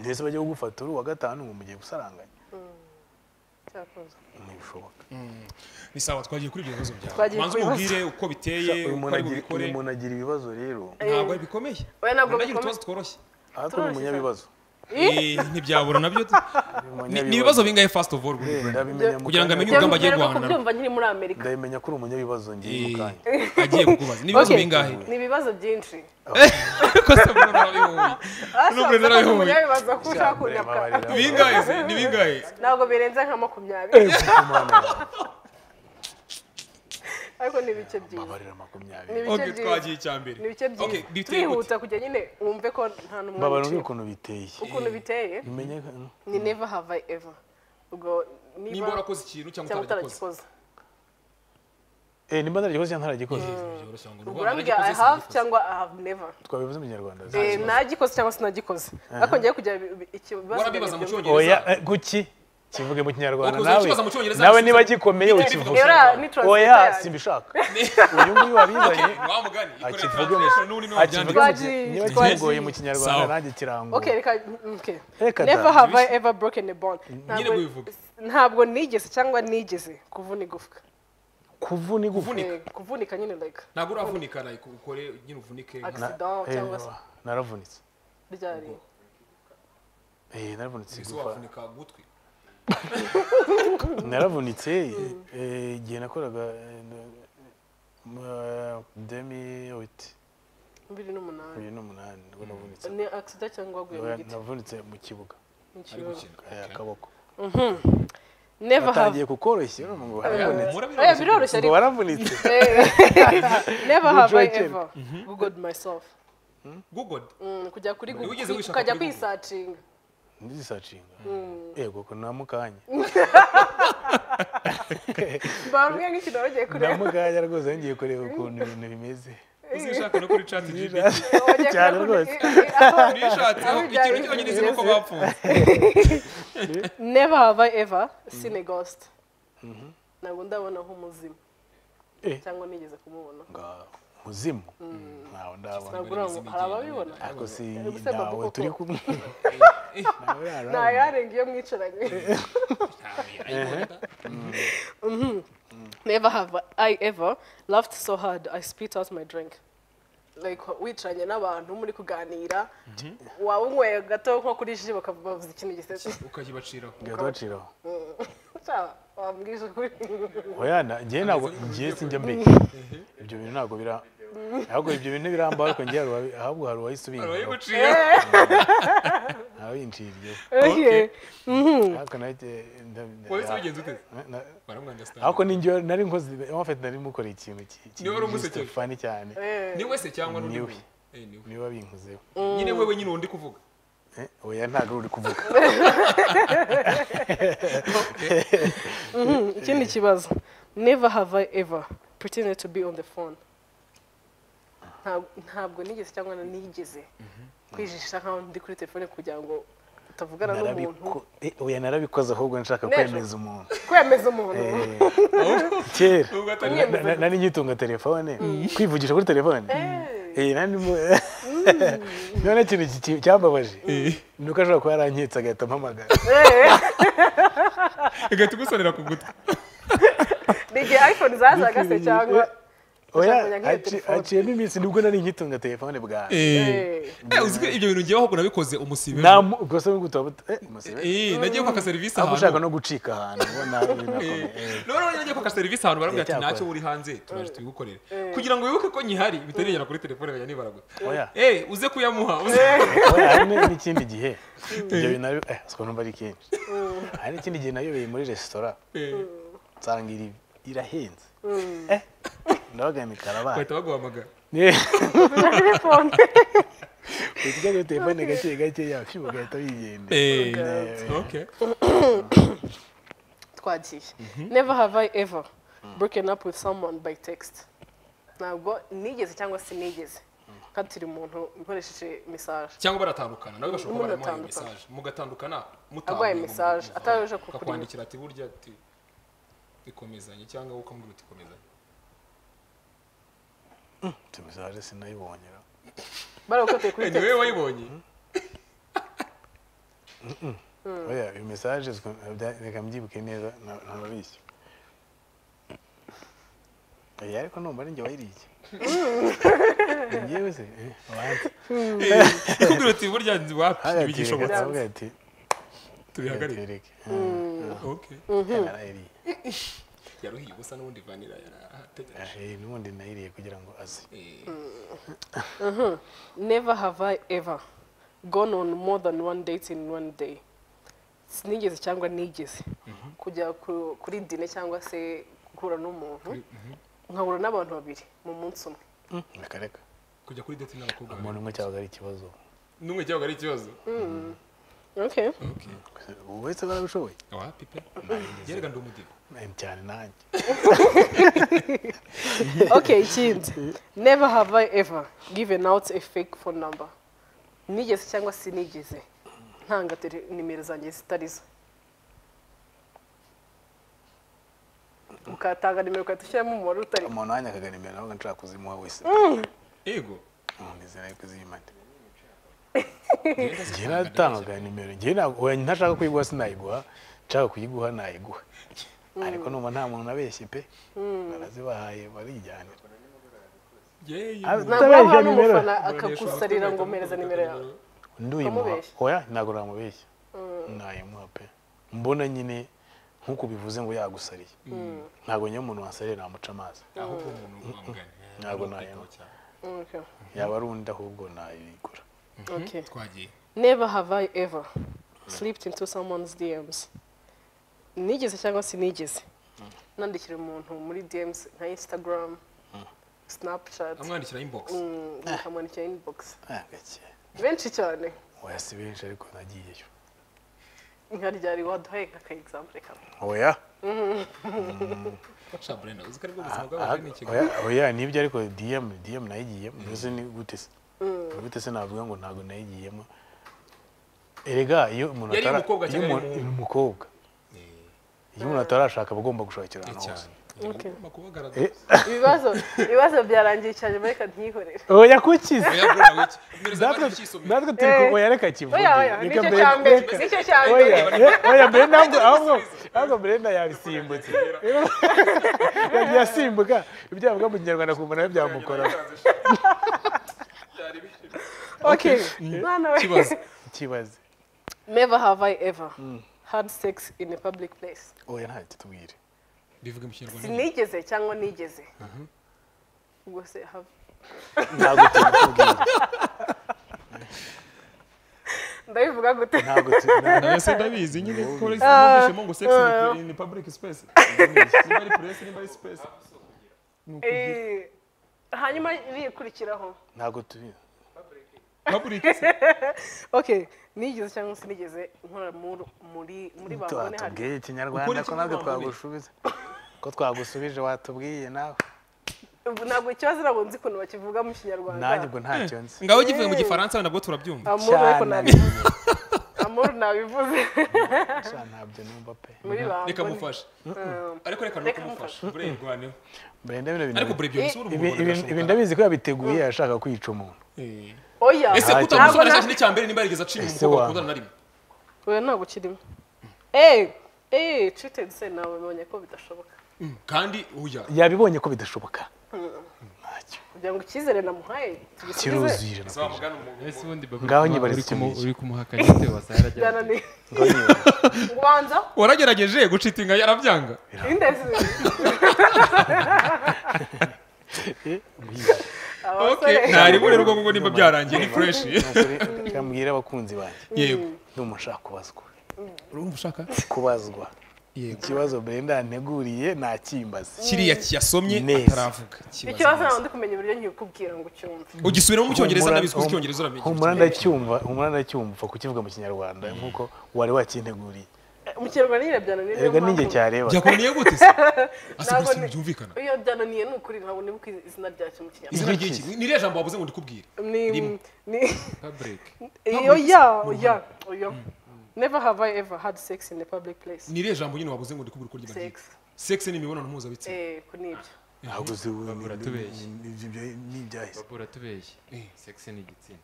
ndetse bajya kugufata uri uwa gatanu ngo mugiye gusaranganya cyakoze ntibishoboka ni sawa twagiye kuri ibyo bibazo byawe Twagiye manza kuri ibibazo. umubwire uko biteye uyu uko muntu ari agira- bubikore uyu muntu agira ibibazo rero ntabwo ari bikomeye Oya, ntabwo Umuntu agira bikomeye. utubazo tworoshye ariko ni Turoroshye umunyabibazo Eh, ntibyabura nabyo Ni- ni ibibazo bingahe first of all Eh, guhura ndabimenya mu Kugira ngo kanya. amenye urugamba agiye Mbere guhangana ko kubyumva nkiri muri amerika ndabimenya ko uri umunyabibazo ngiye mu kanya agiye kukubaza ni ibibazo Okay. bingahe ni ibibazo byinshi ko se mbona narabihoye Basabye n'ubure ko narabihoye munyabibaza ko ushaka kunyaka Babarira. bingahe se ni bingahe ntabwo birenze nka makumyabiri ariko ni ibice byiza babarira makumyabiri ni ibice okay byiza twagiye icyambere ni ibice okay byiza biteye gute turihuta kugira nyine wumve ko nta n'umwe babarira wiciwe. ukuntu biteye ukuntu biteye umenya ni never have I ever ubwo niba nimba warakoze ikintu cyangwa cyangwa utaragikoze utaragikoze Eh, nimba ntaragikoze cyangwa ntaragikoze byoroshye ngo urambwira i have cyangwa i have never twabivuze mu kinyarwanda Eh, nagikoze cyangwa sinagikoze ariko ngiye kugira ikibazo warabibaza mu bibiri. oya cyongereza eh, guki kivuge mu kinyarwanda Wakoze nawe ikibazo mu Cyongereza, nawe gusa- niba gikomeye Niba ukivuge bivuga- Rero, ni translator oya yanjye. simbishaka uyu nguyu wabizanye wa mugani ikore akivuge mu translation n'undi niwe akivuge mu wabyandika ki- Twagiye- niba twagiye. kigoye mu kinyarwanda Sawa. nanjye kirango Okay, reka- okay. Reka da. never have i ever broken a bond Nyine Ntabwo- wivuge. ntabwo nigeze cyangwa nigeze kuvuna igufwa kuvuna igufwa Kuvunika. Eh, kuvunika nyine like ntabwo uravunika like ukore nyine uvunike nka- Na- accident eh, cyangwa se naravunitse ryari Eh, naravunitse ese igufwa wavunika gutwi naravunitse eh, igihe nakoraga eh, na- mu- demi witi bibiri n'umunani bibiri n'umunani nibwo navunitse ni accident cyangwa waguye mu giti navunitse mu kibuga Ni ari ikibazo. gukina eh, akaboko never have batangiye kukoroshya urumva ngo waravunitse oya ngo biroroshye ariko waravunitse Eh, never have i Ubucoceri. ever googled myself google Mm, kujya kuri Wigeze Google, wishaka ukajya kuri Google? kwisacinga ndizisacinga yego ko namukanya mbabwira nk'ikintu wagiye kureba namukanya rwose yongeye kureba ukuntu ibintu bimeze uzishaka no kuri chat gpt Wagiye cyane kureba- rwose Eh, eh, nishatseho ikintu cyonyine izi nuko bapfunze never have i ever seen a ghost ntabwo ndabona nk'umuzimu Eh. cyangwa nigeze kumubona nga muzimu ntawe ndabona ntabwo uramu hari ababibona ariko si Ubuse Babu nawe koko. turi kumwe nawe nta yaramu yarenga iyo mwicaranye Mhm. never have i ever laughed so hard i spit out my drink like wicaranye n'abantu muri kuganira waba unyweye gato nko kuri ji bakava bavuza ikintu gisetse ukayibaciraho ngahita baciraho Cya, wambwije ukuri oya na- njyewe ntabwo njyewe sinjya mbere ibyo bintu ntabwo bira ahubwo ibyo bintu ntibirambaho ariko njyewe hari uwabi- ahubwo hari uwahise ubingaho urayiguciraho ntawinciye ibyo Eh, ariko nanjye nda- wahise ubigenza ute na- na- baramwandastand ariko ninjye nari nkoze en fait nari mukora ikintu ki- ki- Niwe wari umusekeye. fani cyane eh. ni wese cyangwa n'undi Niwe. muntu Eh, niwe. niba binkozeho nyine wewe nyine undi kuvuga Eh, oya ntabwo uri kuvuga Mhm, ikindi kibazo never have i ever pretended to be on the phone Nta- ntabwo nigeze cyangwa na nigeze kwijijisha nkaho ndi kuri telefone kugira ngo utavugana n'umuntu Narabiko- eh, oya narabikoze ahubwo nshaka N'ejo. kwemeza umuntu kwemeza umuntu Eh, kera Ubwo atari- na- na- na- nari nyitunga telefone kwivugisha kuri telefone Eh, nari mu- none ikintu ki- cyambabaje ni uko ashobora kuba yarankitse agahita ampamagara igahita igusonera ku gutwi ni igihe iphone zazaga se cyangwa oya kujya nk'iyo haci- telefone. haciyemo iminsi nibwo nari nkitunga telefone bwawe Eh, uzi ko ibyo bintu ngewe ahubwo nabikoze umusibe Nta mu- ubwo se nibwo utaba uta- eh, umusebe. Eh, nagiye kwaka serivisi ahubwo ahantu ushaka no gucika ahantu ubona Eh, binakomeye Eh, none rero nagiye kwaka serivisi ahantu barambwira ati Icyakora. ntacyo uri hanze turaje tubigukorere kugira ngo wibuke ko nyihari bitarigera kuri telefone bajya nibaraguza oya eh uze kuyamuha uze oya hari ni- n'ikindi gihe ibyo bintu nabyo- eh siko numva ari kenshi hari n'ikindi gihe nayobeye muri resitora Eh, nsanga iri irahenze eh ndabaga ni karabara bahita baguhamagara telefone usigaye kuri telefone gake gake yacu bagahita bigende Eh, okay twagiye never have i ever broken up with someone by text ntabwo nigeze cyangwa sinigeze nkatira umuntu nkoresheje message cyangwa baratandukana nawe bashobora kuba baramuhaye Mugatandukana. message mugatandukana Arwaye ngo message, mumuvuze. ataje kukureba. akakwandikira ati burya ati ikomezanye cyangwa wowe ukamubwira uti komezanye tumisaje sinayibonyera barawukoteye kuri Eh, ni text wowe wayibonye oya iyo mesaje reka mbyibuke neza nta- ntababishya oya ariko numva ari njye wayiriye Ni njyewe se eh, abanza ikubwira ati burya nzi wapi hariya bigishobotse ati reka ati tubihagarike tereke okay yarayiriye yaruhiye ubusa n'ubundi vanira yarategereje Eh, n'ubundi nayiriye kugira ngo aze Eh, Never have I ever gone on more than one date in one day. Sinigeze cyangwa nigeze kujya ku- kuri dine cyangwa se guhura n'umuntu nkahura n'abantu babiri mu munsi umwe. reka reka kujya kuri date n'abakobwa babiri. umuntu umwe cyabaga ari ikibazo n'umwe cyabaga ari ikibazo Okay. ubu wese barabishoboye wa pipe yerega ndi umudiho Eh, cyane nanjye okay ikindi never have i ever given out a fake phone number nigeze cyangwa sinigeze ntanga tele- nimero zanjye zitarizo ukatanga nimero ugahita ushyiramo umubare utari umuntu wanjye akaga nimero nawe nshaka kuzimuha wese yego nizera yuko iziyimana njye natangaga nimero njye ntabwo oya, ntashaka kuyiguha sinayiguha nshaka kuyiguha nayiguha ariko numva nta muntu abeshye pe barazibahaye barijyanira yeye Ah, ntabwo waba utabeshya nimero n'umufana akagusarira ngo mpereza nimero yawe nduyimuha Ukamubeshya? oya ntabwo namubeshya nayimuha pe mbona nyine nk'uko ubivuze ngo yagusariye ntabwo nyine umuntu wasariye namuca amazi ahubwo umuntu wamugana Ntabwo nayo. Okay. yaba ari undi ahubwo nayigura Okay. twagiye never have i ever slipped into someone's dms nigeze cyangwa sinigeze nandikira umuntu muri dms nka instagram snapchat amwandikira inbox mm, nkamwandikira inbox Ah, gake benshi cyane oya si benshi ariko nagiyeyo nka ryari waduhaye nk'aka example kamwe oya sha brenda uzikari bwo buzima Ah, bw'abantu ni ikigo oya, oya nibyo ariko dm dm nayigiyemo mbese ni gute se gute se navuga ngo ntabwo nayigiyemo erega iyo umuntu Yari atara- umukobwa iyo cyangwa umuntu- yari ni umukobwa iyo umuntu atarashaka aba agomba gushakira ahantu hose cyane Okay. ugomba kubagaragaza ibibazo ibibazo byarangiye cyane reka ntihorere oya kuki se oya bro wiki nimero za natwe banki ukisomera natwe turi Eh. ku oya reka kivuge oya oya Reka nicyo mbere- cya mbere reka- nicyo cya mbere oya eh, oya brenda ahubwo ahubwo- ahubwo brenda yabisimbutse yagiye asimbuka ibyo yavuga mu kinyarwanda kumva nawe byamukoraho okay mwana we kibazo ikibazo never have i ever had sex in a public place oya nta kitubwire bivuga mu kinyarwanda nyine. sinigeze cyangwa nigeze ubwo se have ntabwo tubikubwira ndabivuga gute ntabwo tu- nawe se ndabizi nyine kore sinumvishemo ngo sex ni- ni public space niba ari press niba ari space Eh, hanyuma irikurikiraho ntabwo tubizi public okay nigeze cyangwa sinigeze nkora muri muri muri bangone hari twatubwiye Ukuri ikinyarwanda ko kimwe natwe wambone. twagusubije ko twagusubije watubwiye nawe Ubu ntabwo ikibazo ntabwo nzi ukuntu bakivuga mu kinyarwanda nanjye ubwo ntacyo nzi ngaho givuye mu gifaransa nabwo turabyumva amuru ariko cyane. nabivuze amuru nabivuze sha ntabyo numva pe muri reka bangone mufashe ariko reka no Reka kumufasha bure rwaneho brenda bino ariko bintu bure byo bisubira ibi- ibi- ibi ndabizi ko yabiteguye yashaka kwica umuntu oya ese Ntacyo. kuta Ntabwo umusore na- ashaka icya mbere niba yarigeze acira Ese umukobwa wa- bakundana na rimwe oya ntabwo ukirimo eh eh treated se nawe mbonye ko bidashoboka kandi uya yabibonye ko bidashoboka ntacyo kugira ngo icyizere namuhaye tugisubize kiruzuye ijana ku ijana. mugana umuntu Ese ubundi baba Ngaho uri nyibariza kumu- ikintu uri kumuhakana ibyo wasahara byananiye Ngaho nyibona. ubanza waragerageje gucita inga yarabyanga indezi okay ntaribure rwo kuko nimba byarangiye ni fresh Umusore, reka mbwire abakunzi banjye yego ni umuntu ushaka kubazwa urumva ushaka kubazwa Yego. ikibazo brenda yanteguriye ntakimbaze kiriya kiyasomye Neza. ataravuga Kibazo ikibazo neza. ntabwo ndi kumenya uburyo nkikubwira ngo ucyumve ugisubiramo mu cyongereza Humura- ndabizi ko hum- icyongereza uramenye humura ndacyumva humura ndacyumva kukivuga mu kinyarwanda nk'uko wari wakinteguriye umukerarugendo nyine byananiye niyo erega ninjye mpamvu- cyareba byakunaniye gute se ase Ntabwo gusa ni- byumvikana iyo byananiye ni ukuri ntabwo nibuka izina ryacyo mu kinyarwanda izina ry'iki ni iriya jambo wabuze ngo ndikubwire ni Rimwe. ni public. iyo ya oya oya never have i ever had sex in a public place ni iriya jambo nyine wabuze ngo ndikubwire uko ry'iba sex ryitwa sex ni imibonano mpuzabitsina eh ko nibyo ntabwo uzi ubu ni- Turatubeshye. ni- ni- ni- n'ibyahise Baba uratubeshya. Sex ni igitsina.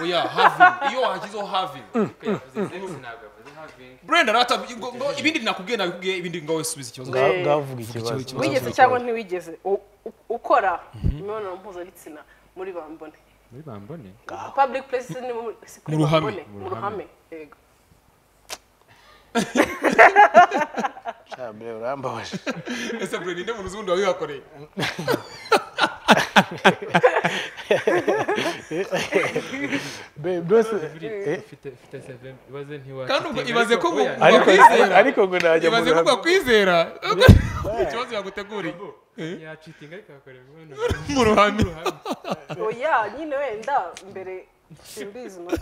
oya having iyo wagizeho having Ariko yavuze sex ntabwo yavuze having. brenda nawe atavu- ngo- ngo ibindi nakubwiye nabikubwiye ibindi ngaho subiza ikibazo Ngaho- Eh. ngaho vuga ikibazo ikibazo. wigeze cyangwa ntiwigeze u- u- ukora imibonano mpuzabitsina muri bambone Muri bambone. public place ni mu si kuri Mu ruhame. Bambone, mu ruhame yego Sha, mbere urambabaje ese bure ninde muntu uzi ubundi wabibakoreye Be- byose eh, Ufite ufite seven ibaze ntiwa. kandi ubwo ibaze ko ngo ariko wakwizera ariko ngo najya mu ibaze ko ruhame wakwizera ikibazo yaguteguriye yacitinga ariko akora imibonano mu ruhame oya nyine wenda mbere simbizi nuko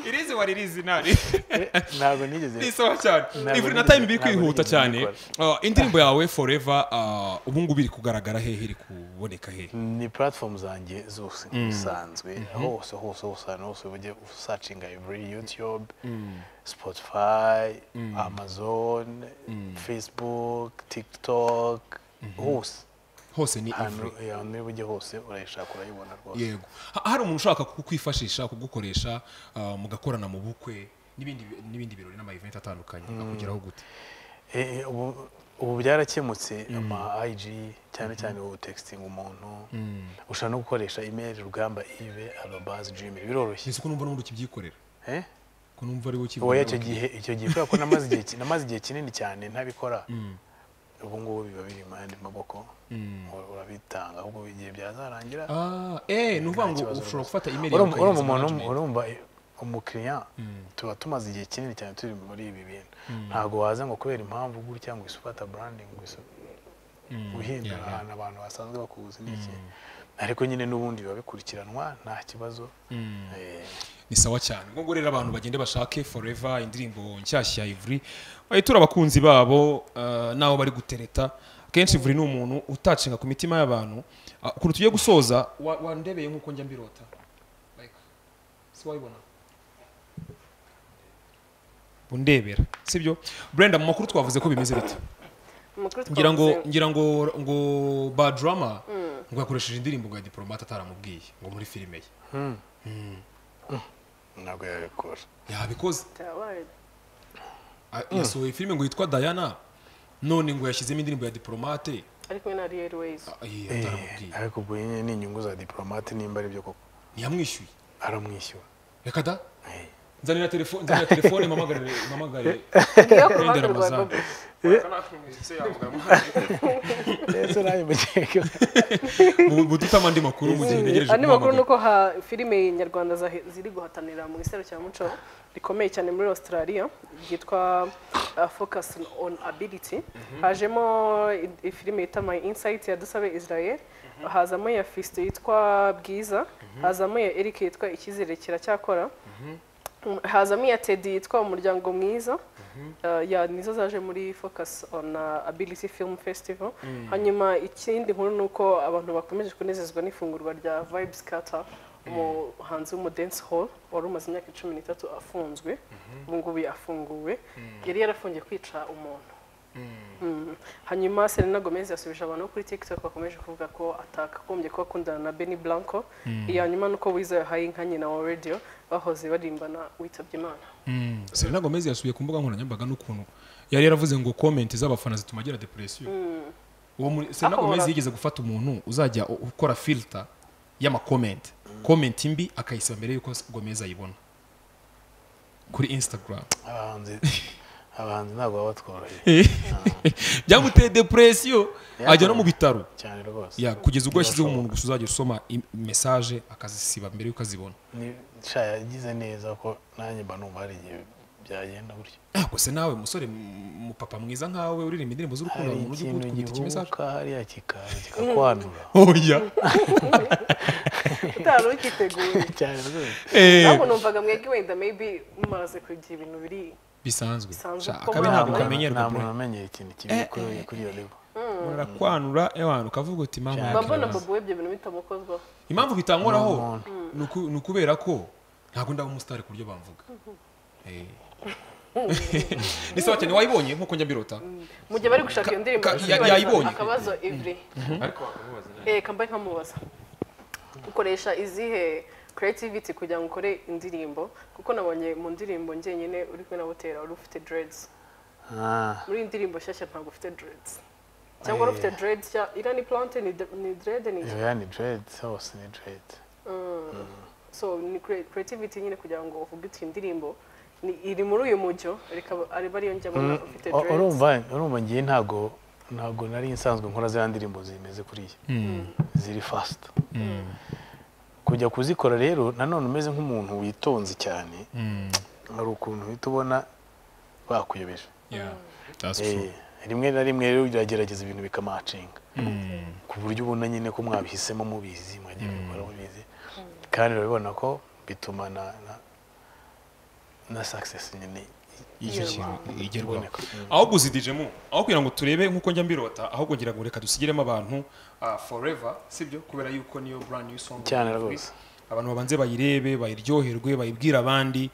irizi wari irizi nawe ntabwo nigeze ni sawa cyane Ntabwo ivuri na nigeze- time iri ntabwo kwihuta nigeze cyane mbikora. Uh, indirimbo yawe forever uh, ubu ngubu iri kugaragara hehe iri kuboneka hehe ni platform zanjye zose bisanzwe hose hose hose ahantu hose ujye usacinga every youtube spotify amazon facebook tiktok hose hose ni ahantu ivuri ahantu ujye hose urayishaka urayibona rwose yego Ha- hari umuntu ushaka kukwifashisha kugukoresha uh, mugakorana mu bukwe n'ibindi bi- n'ibindi birori n'ama event atandukanye akugeraho gute Eh, eh, ubu- ubu byarakemutse ama IG cyane cyane ubu texting umuntu ushobora no gukoresha email rugamba ive arobazi gmail biroroshye nzi ko numva n'ubundi ukibyikorera eh? ko numva ari wowe oya ukibyikorera icyo gihe icyo gihe kubera ko namaze igihe ki- namaze igihe kinini cyane ntabikora ubu ngubu biba biri mu yandi maboko Ura- urabitanga ahubwo igihe byazarangira ah eh ni ukuvuga ngo Nta kibazo ushobora gufata email urumva yawe urumva ukayihereza umuntu management. urumva umukiriya tuba tumaze igihe kinini cyane turi muri ibi bintu ntabwo waza ngo kubera impamvu gutya ngo isufata branding ngo isu- guhindura ahantu abantu basanzwe bakuzi ni iki ariko nyine n'ubundi biba bikurikiranwa nta kibazo Eh, ni sawa cyane ubwo rero abantu bagende bashake forever indirimbo nshyashya ya ivuri bahita abakunzi babo uh, n'abo bari gutereta akenshi ivuri ni umuntu utacenga ku mitima y'abantu Ah, ukuntu tugiye gusoza wa- wandebeye nk'uko njya mbirota Like, si wayibona undebera sibyo brenda mu makuru twavuze ko bimeze bite amakuru ngira ngo twavuze- ngira ngo ngo badrama ngo yakoresheje indirimbo ngo ya diplomate ataramubwiye ngo muri filime ye ntabwo yabikora yabikoze byabaye Ah, yasohoye filime ngo yitwa Diana none ngo yashyizemo indirimbo ya diplomate ari kumwe na real ways ah, eh, ataramubwiye ariko ubwo nyine ni inyungu za diplomate nimba ari byo koko ntiyamwishyuye aramwishyura reka da Eh. nzanira telefone nzanira telefone mpamagare mpamagare ngiyo ku Brenda ruhande rwa Ramazani Bobby. ndetse nawe mukeke Mu- mu dutama andi makuru mu gihe ntegereje andi makuru ni guhamagara uko ha- filime nyarwanda zahe- ziri guhatanira mu iserukiramuco rikomeye cyane muri australia ryitwa uh, focus on ability hajemo i- i- filime yita my insight ya dusabe israel hazamo iya fisto yitwa bwiza hazamo iya eric yitwa icyizere kiracyakora Mm, hazamo iya teddy yitwa umuryango mwiza Uh, ya nizo zaje muri focus on uh, ability film festival hanyuma ikindi nkuru ni uko abantu bakomeje kunezezwa n'ifungurwa rya vibes carter umuhanzi wo mu dance hall wari umaze imyaka cumi n'itatu afunzwe ubu ngubu yafunguwe yari yarafungiye kwica umuntu Mm. hanyuma Selena Gomez yasubije abantu kuri TikTok bakomeje kuvuga ko atakagombye kuba akundana na Benny Blanco iya nyuma nuko Wiza yahaye inka nyina wa radio bahoze barimbana witabye Imana Mm, Selena Gomez yasubiye ku mbuga nkoranyambaga n'ukuntu yari yaravuze ngo comment z'abafana zituma agira depression uwo muri Selena Aho Gomez ora- yigeze gufata umuntu uzajya u- ukora filter y'ama comment comment mbi akayisaba mbere yuko Gomez ayibona kuri Instagram abahanzi abahanzi ntabwo baba batworoheye byamuteye depression Yeah. ajya no mu bitaro cyane rwose Ya, kugeza ubwo yashyizeho umuntu gusa uzajya usoma i- message akazisiba mbere yuko azibona Ni- sha yagize neza ko nanjye mba numva hari igihe byagenda gutyo ntabwo se nawe musore mu papa mwiza nkawe uririmba indirimbo z'urukundo hari hari umuntu ujya ikintu kugita ikimessage gihubuka hariya kikaza kikakwanura oya utari ukiteguye cyane rwose eh ntabwo numvaga mwebwe wenda maybe mumaze kugira ibintu biri bisanzwe Bisanzwe Sha, ko akabe muri ntabwo Afurika- kamenyerwa nta bro. muntu umenyeye ikintu kibi kuri kuri iyo level murakwanura ewana ukavuga uti mama Cyane. mba mbona ntakibazo." Bobo we ibyo bintu bitamukozwaho impamvu bitankoraho Umuntu. ni uku- ni ukubera ko ntabwo ndaba umusitari ku buryo bamvuga Eh. ni sawa cyane wayibonye nk'uko njya mbirota mu gihe bari gushaka iyo ndirimbo ka- ya- baribaza yayibonye. akabazo ivri ariko wakamubaza nawe reka mba nkamubaza ukoresha izihe creativity kugira ngo ukore indirimbo kuko nabonye mu ndirimbo njyenyine uri kumwe na butera wari ufite dreads Ah, muri iyi ndirimbo nshyashya ntabwo ufite dreads cyangwa wari ufite dreads ya iriya ni plante ni de- ni dread ni iki? oya ni dread hose ni dread so ni cre- creativity nyine kugira ngo uvuge uti iyi ndirimbo ni- iri muri uyu mujyo reka ari ariyo njya mbona ufite O- dreads urumva urumva ngiye ntago ntago nari nsanzwe nkora ziriya ndirimbo zimeze kuriya ziri fast kujya kuzikora rero nanone umeze nk'umuntu witonze cyane hari ukuntu uhita ubona bakuyobeje Yeah, that's Eh, true. rimwe na rimwe rero iragerageza ibintu bikamacinga ku buryo ubona nyine ko mwabihisemo mubizi mwagiye bikora mubizi kandi urabibona ko bituma na na- na success nyine y'icyo kintu igerwaho iboneka ahubwo uzidijemo aho kugira ngo turebe nk'uko njya mbirota ahubwo ngira ngo reka dusigiremo abantu ah, forever sibyo kubera yuko niyo brand new song Cyane rwose. abantu babanze bayirebe bayiryoherwe bayibwire abandi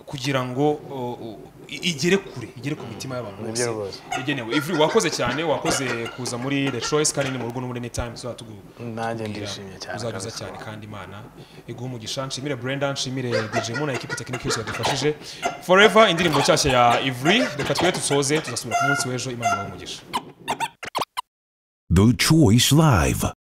kugira ngo oh, oh, i- igere kure igere ku mitima y'abantu Nibyo rwose. igenewe Ivry, wakoze cyane wakoze kuza muri the choice kandi ni mu rugo n'ubundi ni time tuzaba tugu- nanjye kugira ndishimye cyane uzaduza kabisa. cyane kandi imana iguhe umugisha nshimire brenda nshimire dj mu na ekipi tekinike yose yadufashije forever indirimbo nshyashya ya ivry reka twe dusoze tuzasubira ku munsi w'ejo imana ibahe umugisha The Choice Live.